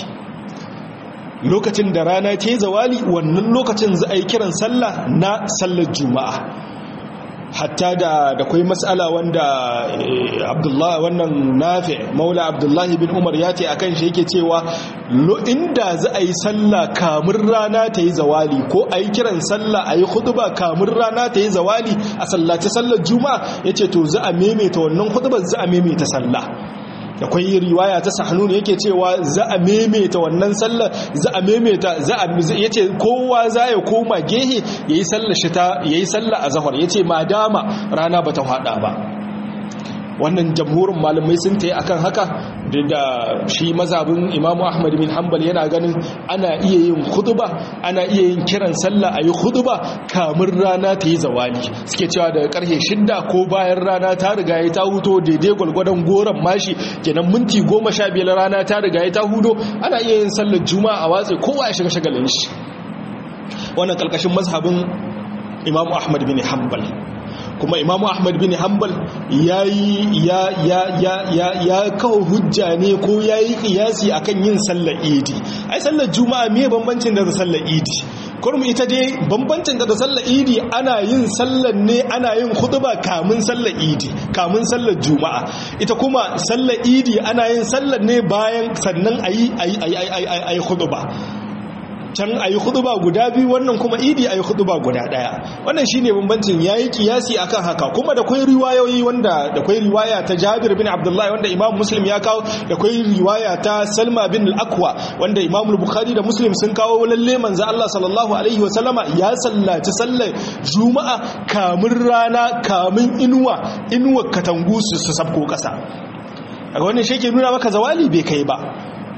lokacin da rana ta yi zawali wannan lokacin za a yi kiran sallah na sallar juma'a hatta da da kwai matsala wanda abdullahi wannan nafi maula abdullahi bin umar ya ce akan shi yake cewa inda za a yi sallah kamun rana ta yi zawali ko a yi kiran sallah a yi huduba kamun rana ta yi zawali a sallaci sallar juma'a ya ce to za a maimaita wannan hudubar za a maimaita sallah akwai riwaya ta sahnun yake cewa za a maimaita wannan sallar za a maimaita za a yace kowa za ya koma gehe yayi sallar shi ta yayi sallar azhar yace madama rana bata hada ba wannan jamhurin malamai sun tayi akan haka da shi mazhabin Imam Ahmad bin Hanbal yana ganin ana iya yin khutba ana iya yin kiran sallah ayi khutba kamun rana ta yi zawali suke cewa daga karfe shidda ko bayan rana ta riga ya ta huto daidai gwalgwadon goron mashi kenan minti goma sha biyar rana ta riga ya ta hudo ana iya yin sallar juma'a a watsi kowa ya shiga shagalin shi wannan kalkashin mazhabin Imam Ahmad bin Hanbal kuma imamu ahmad bin hanbal ya ya ya ya ya ya kawo hujja ne ko ya yi kiyasi akan yin sallar idi ai sallar juma'a me bambancin da sallar idi kurmu ita dai bambancin da sallar idi ana yin sallar ne ana yin khutba kamun sallar idi kamun sallar juma'a ita kuma sallar idi ana yin sallar ne bayan sannan ayi ayi ayi ayi khutba can a yi huduba guda biyu wannan kuma idi a yi huduba guda daya wannan shi ne bambancin ya yi kiyasi a kan haka kuma da kwai riwayoyi wanda da kwai riwaya ta jabir bin abdullahi wanda imam muslim ya kawo da kwai riwaya ta salma bin al'akwa wanda imam bukhari da muslim sun kawo lalle manzo Allah sallallahu alaihi wasallama ya sallaci sallar juma'a kamun rana kamun inuwa inuwa katangu su sabko kasa a wannan shi ke nuna maka zawali bai kai ba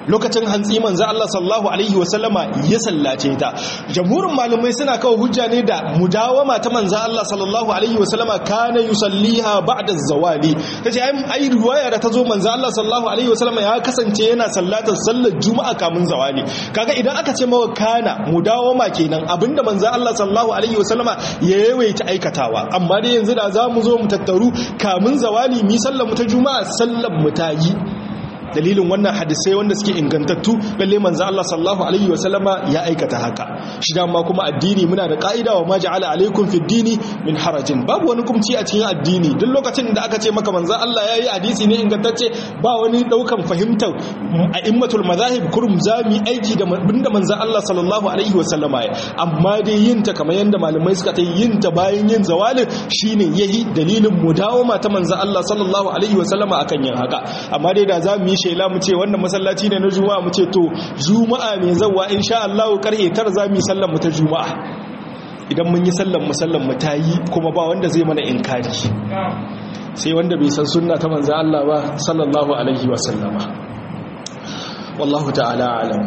lokacin hantsi manzo Allah sallallahu alaihi wasallama ya sallace ta jamhurin malamai suna kawo hujja ne da mudawama ta manzo Allah sallallahu alaihi wasallama kana yusalliha ba'da zawali tace ai ai riwaya da tazo manzo Allah sallallahu alaihi wasallama ya kasance yana sallatar sallar juma'a kamun zawali kaga idan aka ce mawa kana mudawama kenan abinda manzo Allah sallallahu alaihi wasallama ya yawaita aikatawa amma dai yanzu da zamu zo mu tattaru kamun zawali mi sallar mu ta juma'a sallar mu ta yi dalilin wannan hadisai wanda suke ingantattu lalle manzo Allah sallallahu alaihi wasallama ya aikata haka shi dama kuma addini muna da ka'ida wa ma ja'ala alaikum fid dini min harajin babu wani kumci a cikin addini duk lokacin da aka ce maka manzo Allah yayi hadisi ne ingantacce ba wani daukan fahimtar a'immatul mazahib kurum zami aiki da binda manzo Allah sallallahu alaihi wasallama ya amma dai yin ta kamar yanda malamai suka ta yin ta bayan yin zawalin shine yahi dalilin mudawama ta manzo Allah sallallahu alaihi wasallama akan yin haka amma dai da zamu yi shela mu ce wannan masallaci ne na juma'a mu ce to juma'a mai zawa insha Allah karhe tar zamu yi sallar mu ta juma'a idan mun yi sallar mu sallar mu tayi kuma ba wanda zai mana inkari sai wanda bai san sunna ta manzo Allah ba sallallahu alaihi wa sallama wallahu ta'ala alam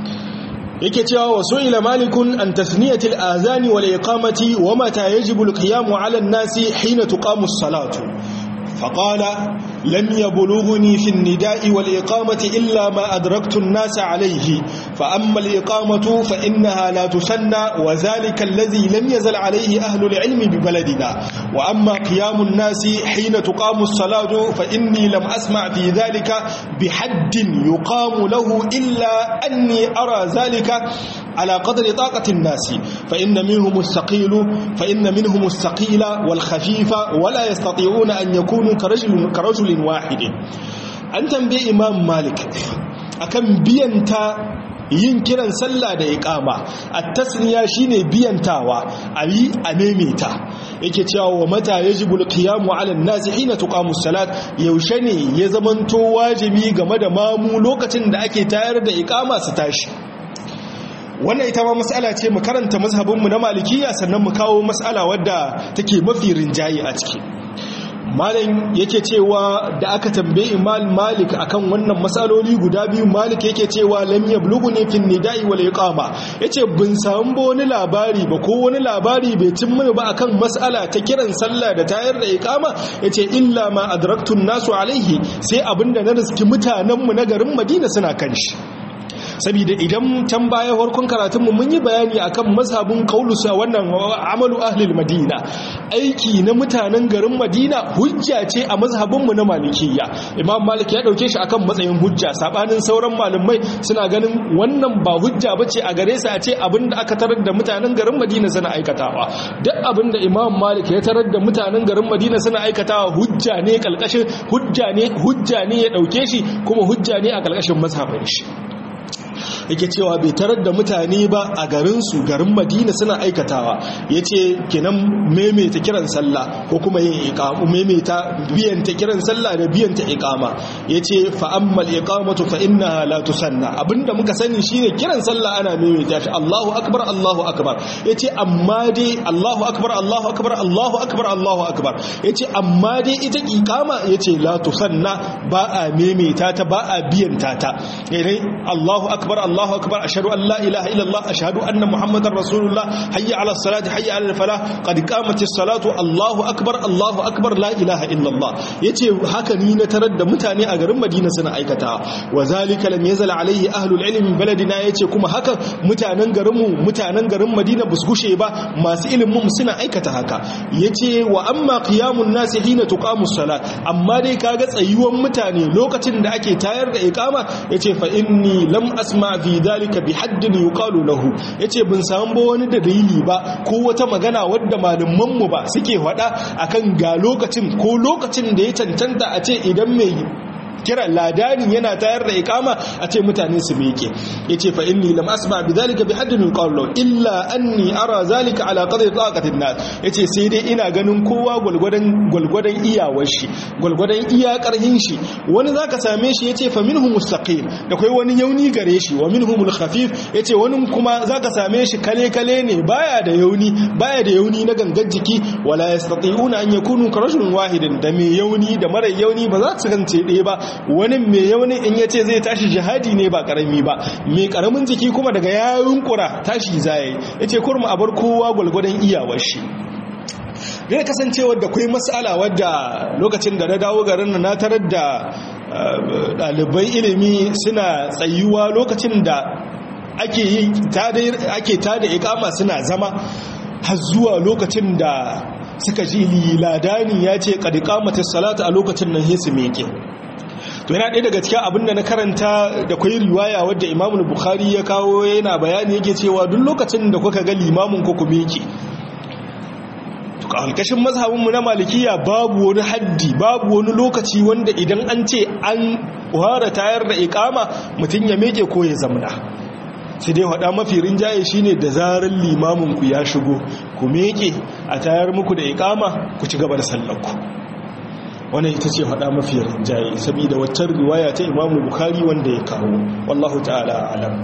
yake cewa wasu ila malikun an tasniyatil azani wal iqamati wa mata yajibu al qiyamu ala an-nasi hina tuqamu as-salatu فقال لم يبلغني في النداء والإقامة إلا ما أدركت الناس عليه فأما الإقامة فإنها لا تسنى وذلك الذي لم يزل عليه أهل العلم ببلدنا وأما قيام الناس حين تقام الصلاة فإني لم أسمع في ذلك بحد يقام له إلا أني أرى ذلك على قدر طاقة الناس فإن منهم الثقيل فإن منهم الثقيل والخفيف ولا يستطيعون أن يكونوا كرجل, كرجل واحد أن تنبي إمام مالك أكم بينتا yin kiran sallah da iqama at-tasniya shine biyantawa ayi a memeta yake cewa wa mata yajibul qiyamu 'ala an-nasi hina tuqamu as-salat yaushe ne ya zamanto wajibi game da mamu lokacin da ake tayar da iqama su tashi wannan ita ma mas'ala ce mu karanta mazhabinmu na malikiya sannan mu kawo mas'ala wadda take mafi rinjaye a ciki malam yake cewa da aka tambaye imam malik akan wannan matsaloli guda biyu malik yake cewa lam yablughuni fi nida'i wal iqama yace bin samu wani labari ba ko wani labari bai cin mini ba akan mas'ala ta kiran sallah da tayar da iqama yace illa ma adraktu nasu alaihi sai abinda na riski mutanen mu na garin madina suna kan shi saboda idan can baya farkon karatunmu mun yi bayani akan mazhabin qaulusa wannan amalu ahlil madina aiki na mutanen garin madina hujja ce a mazhabinmu na malikiyya imam malik ya dauke shi akan matsayin hujja sabanin sauran malamai suna ganin wannan ba hujja bace a gare su a ce abinda aka tarar da mutanen garin madina suna aikatawa duk abinda imam malik ya tarar da mutanen garin madina suna aikatawa hujja ne kalkashin hujja ne hujja ne ya dauke shi kuma hujja ne a kalkashin mazhabin shi yake cewa bai tarar da mutane ba a garinsu garin madina suna aikatawa ya ce kinan maimaita kiran sallah ko kuma yin iqamu maimaita biyanta kiran sallah da biyanta iqama ya ce fa'ammal iqamatu fa innaha la tusanna abinda muka sani shine kiran sallah ana maimaita shi Allahu akbar Allahu akbar ya ce amma dai Allahu akbar Allahu akbar Allahu akbar Allahu akbar ya ce amma dai ita iqama ya ce la tusanna ba a maimaita ta ba a biyanta ta Allahu akbar الله أكبر أشهد أن لا إله إلا الله أشهد أن محمد رسول الله حي على الصلاة حي على الفلاح قد قامت الصلاة الله أكبر الله أكبر لا إله إلا الله يتي هكا نين ترد متاني أغرم مدينة سنة أيكتا وذلك لم يزل عليه أهل العلم من بلدنا يتي كما هكا متانا غرم متانا غرم مدينة بسكوشي با ما سئل مم سنة أيكتا هكا يتي وأما قيام الناس حين تقام الصلاة أما دي كاغت أيوان متاني لوكة دا أكي تاير دا إقامة يتي فإني لم أسمع fi dalika bi haddin yuqalu lahu yace bin samu ba wani dalili ba ko wata magana wadda malaman mu ba suke faɗa akan ga lokacin ko lokacin da ya cancanta a ce idan mai kira ladani yana tayar da ikama a ce mutane su meke yace fa inni lam asma bi dhalika bi haddin qawlu illa anni ara zalika ala qadri taqatin nas yace sai dai ina ganin kowa gulgudan gulgudan iyawar shi gulgudan iya karhin shi wani zaka same shi yace fa minhum mustaqim da kai wani yauni gare shi wa minhumul khafif yace wani kuma zaka same shi kale kale ne baya da yauni baya da yauni na gangan jiki wala yastati'una an yakunu ka rajulun wahidin da mai yauni da mara yauni ba za su kance ɗaya ba wani mai yauni in yace zai tashi jihadi ne ba karami ba mai karamin jiki kuma daga yayun kura tashi zai yace kurma a bar kowa gwalgwadon iyawar shi da kasancewar da kai mas'ala wadda lokacin da na dawo garin na tarar da ɗalibai ilimi suna tsayuwa lokacin da ake yi ake tada ikama suna zama har zuwa lokacin da suka ji ladani ya ce kad iqamatis salata a lokacin nan hesu meke to yana ɗaya daga cikin abin da na karanta da kwai riwaya wadda Imam Bukhari ya kawo yana bayani yake cewa duk lokacin da kuka ga limamin ku ku meke to kalkashin mazhabin mu na malikiya babu wani haddi babu wani lokaci wanda idan an ce an ware tayar da iqama mutun ya meke ko ya zamna sai dai hada mafi rinjaye shine da zarar limamin ku ya shigo ku meke a tayar muku da iqama ku ci gaba da sallar ku wannan ita ce hada mafi rinjaye saboda waccan riwaya ta Imam Bukhari wanda ya kawo wallahu ta'ala alam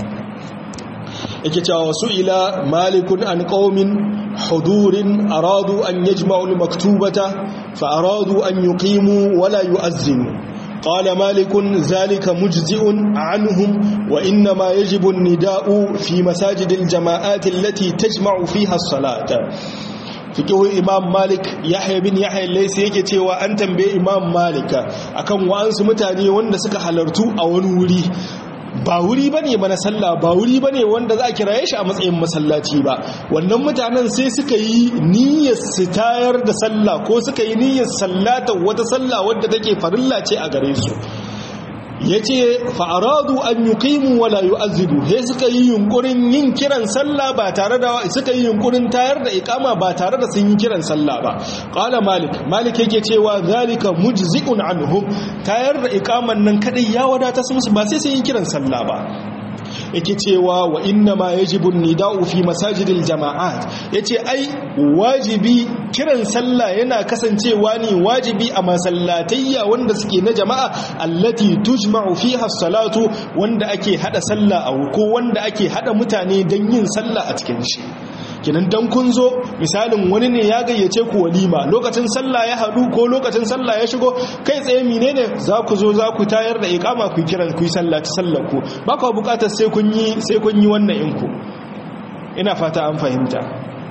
yake cewa wasu ila malikun an qaumin hudurin aradu an yajma'u al-maktubata fa aradu an yuqimu wala yu'azzinu قال مالك ذلك مجزئ عنهم وإنما يجب النداء في مساجد الجماعات التي تجمع فيها الصلاة fikihu imam malik yahya bin yahya laysa yake cewa an tambaye imam malika akan wa'ansu mutane wanda suka halartu a wani wuri ba wuri ba ne mana sallah ba wuri ba ne wanda za a kiraye shi a matsayin masallaci ba wannan mutanen sai suka yi niyyar su tayar da sallah ko suka yi niyyar sallata wata sallah wadda take farilla ce a gare su ya ce fa'aradu an yi ƙimu wala yi azidu he suka yi yunkurin yin kiran sallah ba tare da suka yi yunkurin tayar da ikama ba tare da sun yi kiran sallah ba ƙala malik malik yake cewa zalika mujzi'un anhum tayar da ikaman nan kadai ya wadata su musu ba sai sun yi kiran sallah ba yake cewa wa inna ma yajibu nida'u fi masajidil jama'at yace ai wajibi kiran sallah yana kasancewa ne wajibi a masallatayya wanda suke na jama'a allati tujma'u fiha salatu wanda ake hada sallah a ko wanda ake hada mutane dan yin sallah a cikin shi kinan dan kun zo misalin wani ne ya gayyace ku walima lokacin sallah ya hadu ko lokacin sallah ya shigo kai tsaye menene za ku zo za ku tayar da iqama ku kiran ku yi sallah ta sallar ku ba ku bukatar sai kun yi sai kun yi wannan inku ina fata an fahimta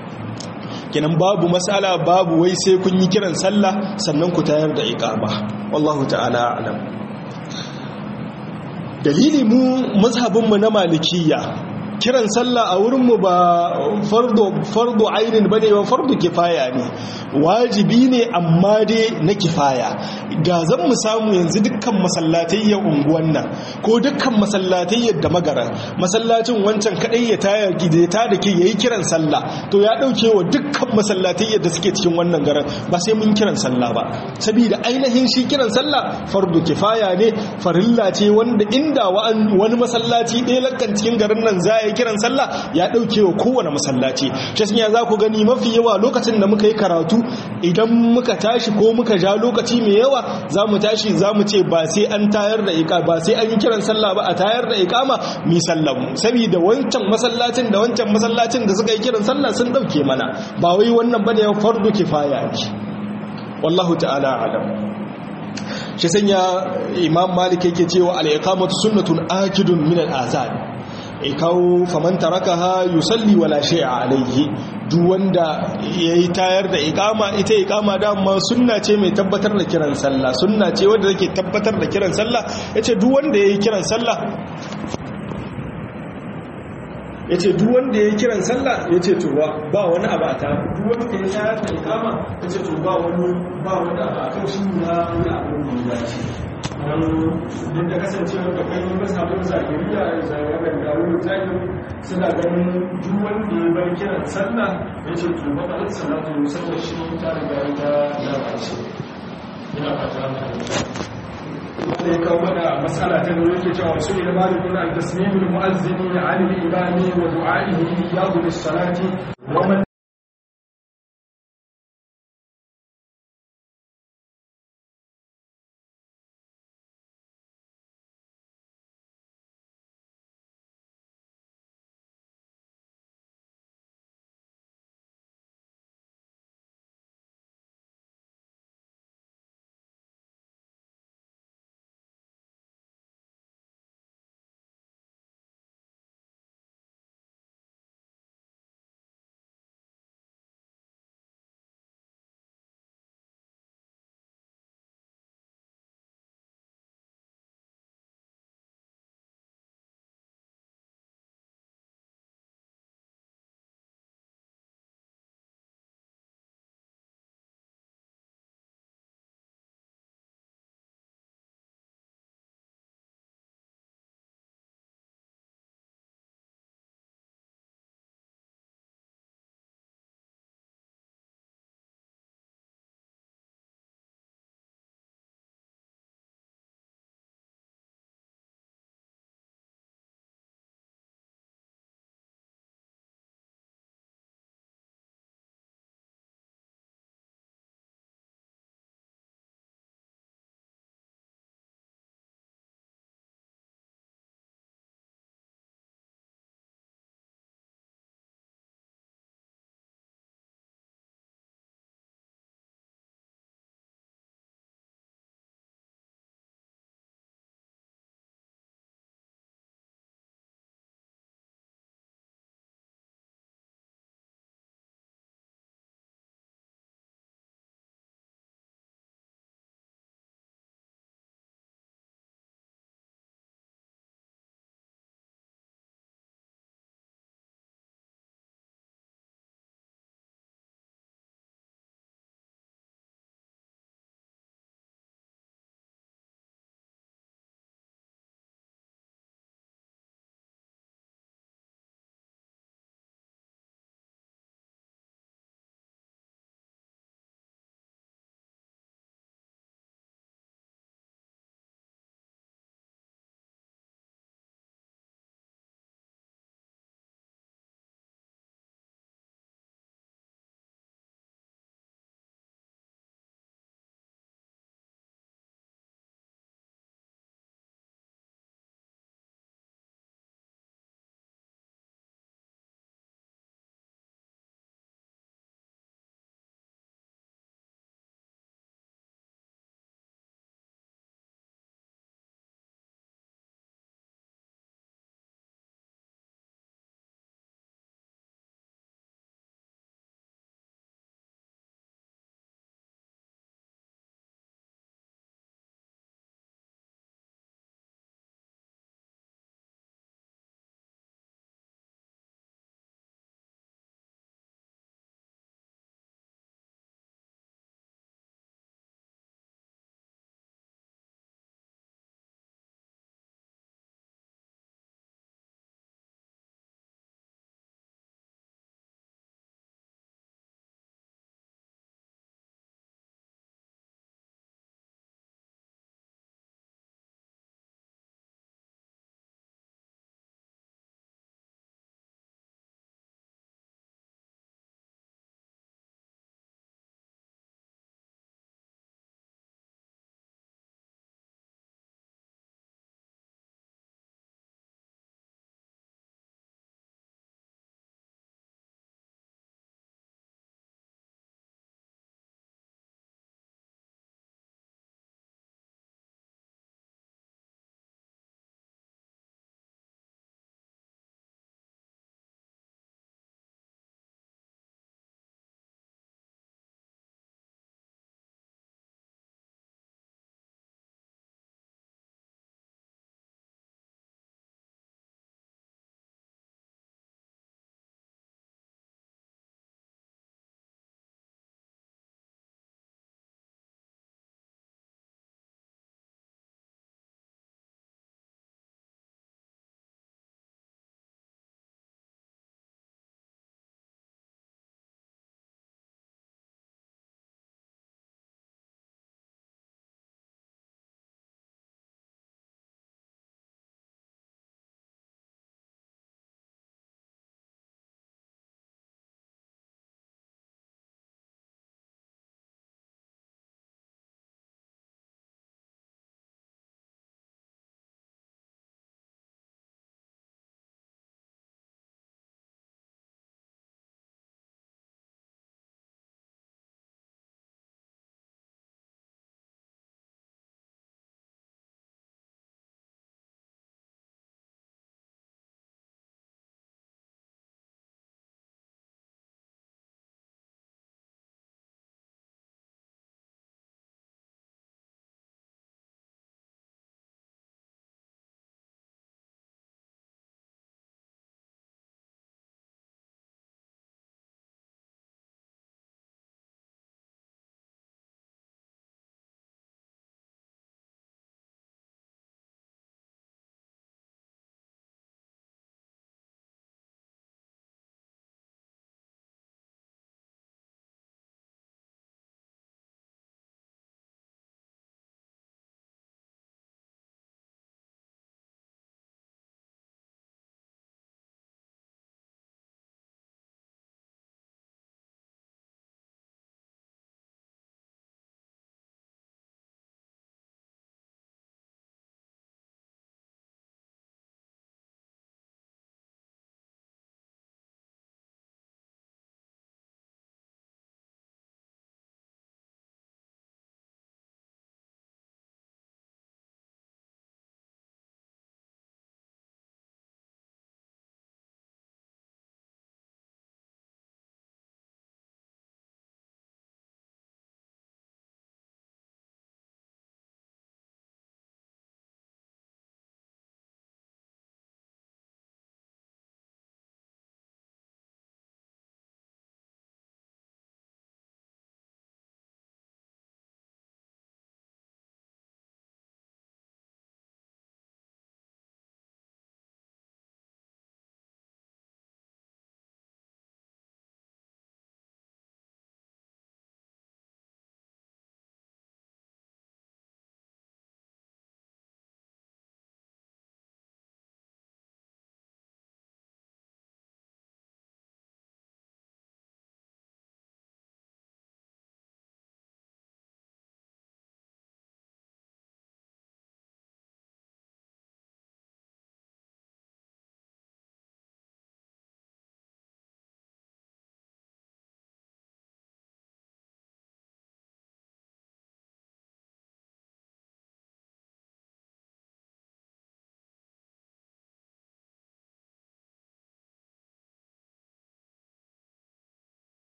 kinan babu mas'ala babu wai sai kun yi kiran sallah sannan ku tayar da iqama wallahu ta'ala a'lam dalili mu mazhabin mu na malikiyya kiran sallah a wurinmu ba fardo ainin ba ne ba fardo kifaya ne wajibi ne amma dai na kifaya da zan mu samu yanzu dukkan masallatayyar unguwan nan ko dukkan masallatayyar da magara masallacin wancan kadai ya tayar gideta da ke yayi kiran sallah to ya dauke wa dukkan masallatayyar da suke cikin wannan garin ba sai mun kiran sallah ba saboda ainihin shi kiran sallah fardo kifaya ne farilla ce wanda inda wani masallaci ɗaya lakkan cikin garin nan za yi kiran sallah ya dauke wa kowane masallaci shi sun ya za ku gani mafi yawa lokacin da muka yi karatu idan muka tashi ko muka ja lokaci mai yawa za mu tashi za mu ce ba sai an tayar da iqa ba sai an yi kiran sallah ba a tayar da iqama mi sallamu saboda wancan masallacin da wancan masallacin da suka yi kiran sallah sun dauke mana ba wai wannan bane fardu kifaya ne wallahu ta'ala alam shi sanya imam malik yake cewa al-iqamatu sunnatun akidun min al-azan e kawo faman tarakaha yusalli wala shay'a alayhi duk wanda yayi tayar da iqama ita iqama dama sunna ce mai tabbatar da kiran sallah sunna ce wanda take tabbatar da kiran sallah yace duk wanda yayi kiran sallah yace duk wanda yayi kiran sallah yace to ba wani abu ta duk wanda yayi tayar da iqama yace to ba wani ba wani abu akan shi na wani abu da ya ce duk da kasancewar da kai masabin zagiriya zagarar gawar zagiri suna ganin duk wanda ya bar kiran sallah ya ce to ba ɗan salatu musamman shi ta riga ta lalace ina fata wanda ya kawo mana matsala ta nuna yake cewa wasu ila malikun an tasmimul mu'azzini an al-imami wa du'a'ihi ya gudu salati wa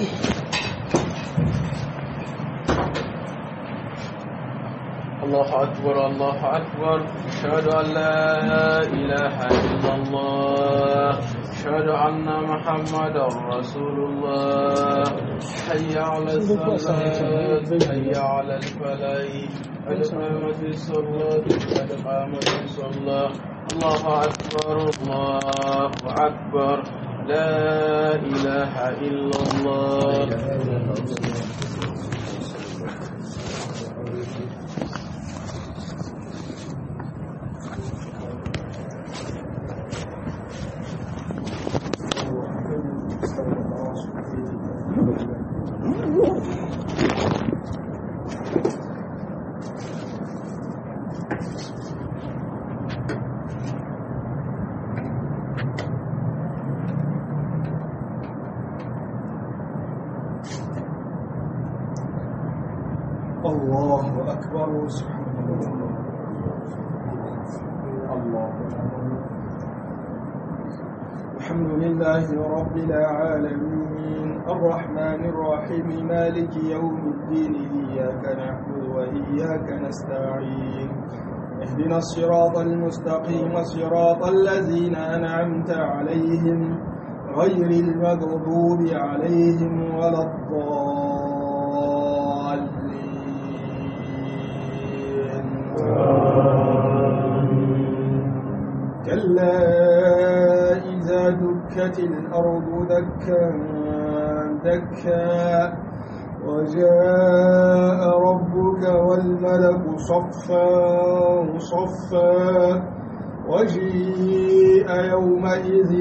الله أكبر الله أكبر أشهد أن لا إله إلا الله أشهد أن محمدا رسول الله حي على الصلاة حي على الفلاح قد قامت الصلاة قد قامت الصلاة الله أكبر الله أكبر لا إله إلا الله الله أكبر سبحان الله الله الحمد لله رب العالمين الرحمن الرحيم مالك يوم الدين إياك نعبد وإياك نستعين اهدنا الصراط المستقيم صراط الذين أنعمت عليهم غير المغضوب عليهم ولا الضالين كلا إذا دكت الأرض دكا دكا وجاء ربك والملك صفا صفا وجيء يومئذ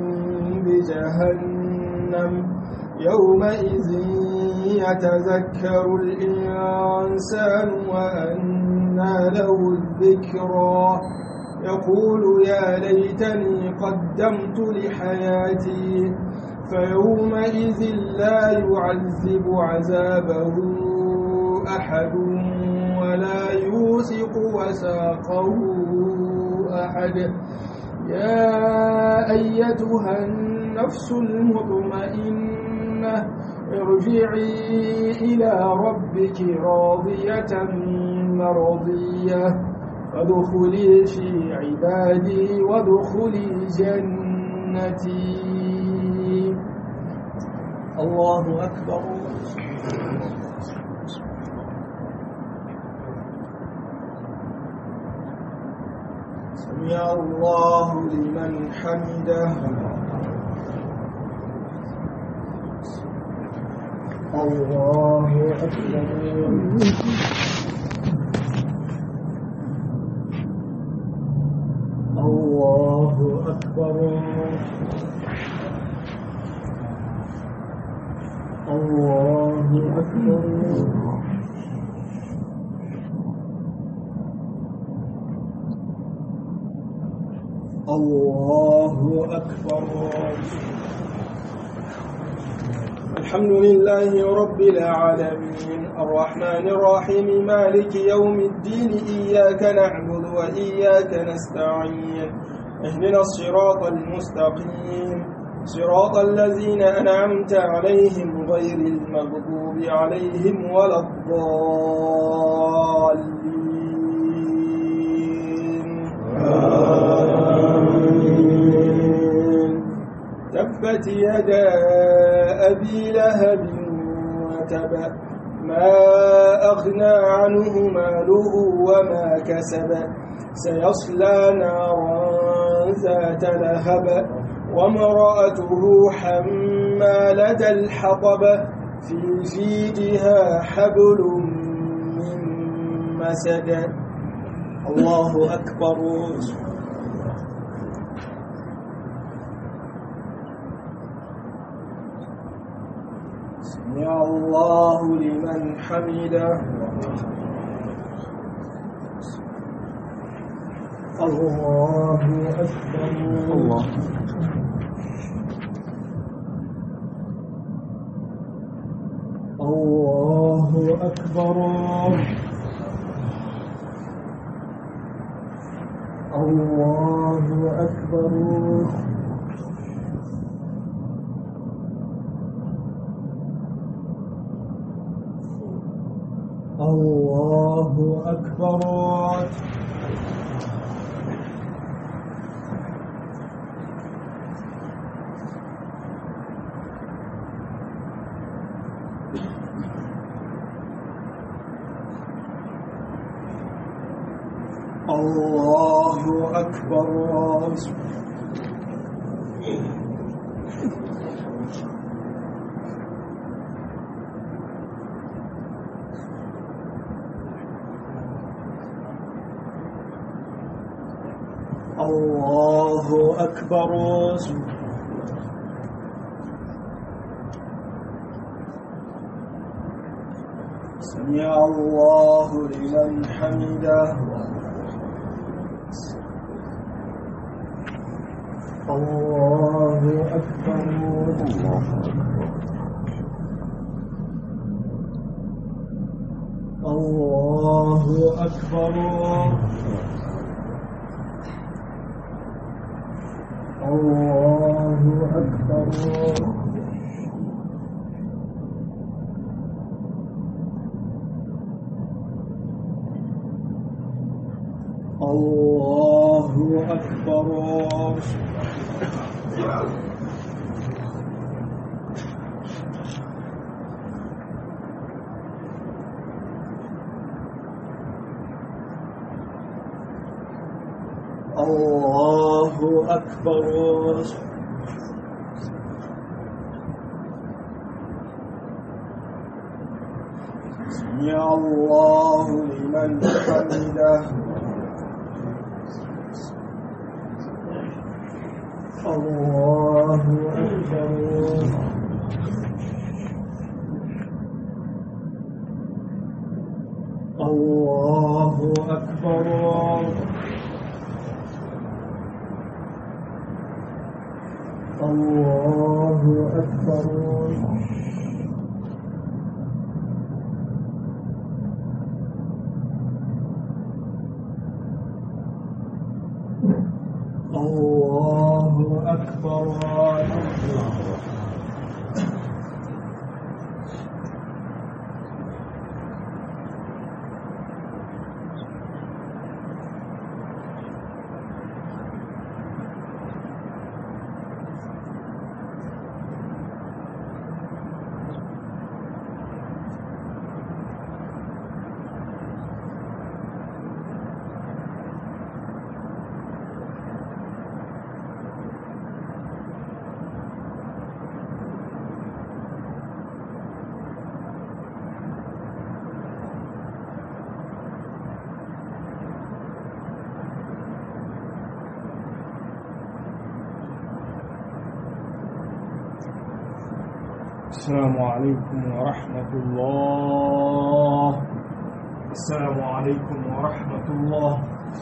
بجهنم يومئذ يتذكر الإنسان وأنى له الذكرى يقول يا ليتني قدمت لحياتي فيومئذ لا يعذب عذابه أحد ولا يوثق وساقه أحد يا أيتها النفس المطمئنة ارجعي إلى ربك راضية مرضية فادخلي في عبادي وادخلي جنتي الله أكبر سمع الله لمن حمده الله أكبر الله أكبر الله أكبر الله أكبر الحمد لله رب العالمين الرحمن الرحيم مالك يوم الدين إياك نعبد وإياك نستعين اهدنا الصراط المستقيم صراط الذين أنعمت عليهم غير المغضوب عليهم ولا الضالين تبت يدا أبي لهب وتب ما أغنى عنه ماله وما كسب سيصلى نارا ذات لهب وامرأته حمالة الحطب في جيدها حبل من مسد الله أكبر سمع الله لمن حمده الله أكبر الله الله أكبر الله أكبر الله أكبر الله أكبر الله أكبر سمع الله لمن حمده الله أكبر الله أكبر الله أكبر الله أكبر الله أكبر سمع الله لمن حمده الله أكبر الله أكبر الله أكبر الله أكبر السلام عليكم ورحمة الله السلام عليكم ورحمة الله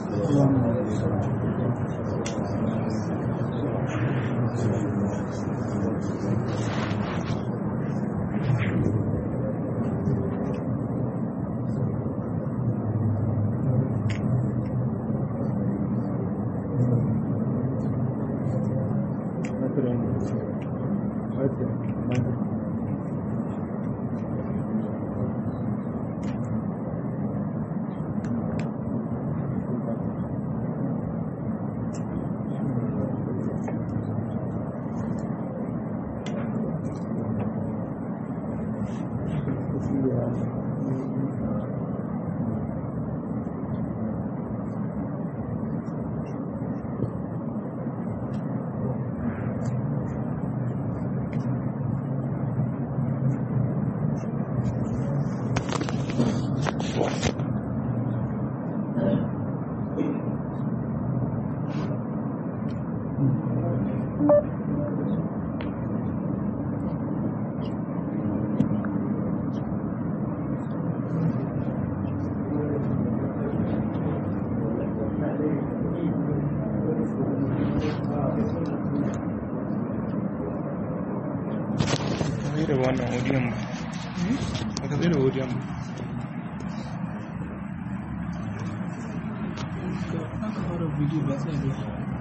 zai da wannan odiyon ba ka zai da odiyon ba aka fara bidiyo ba sai da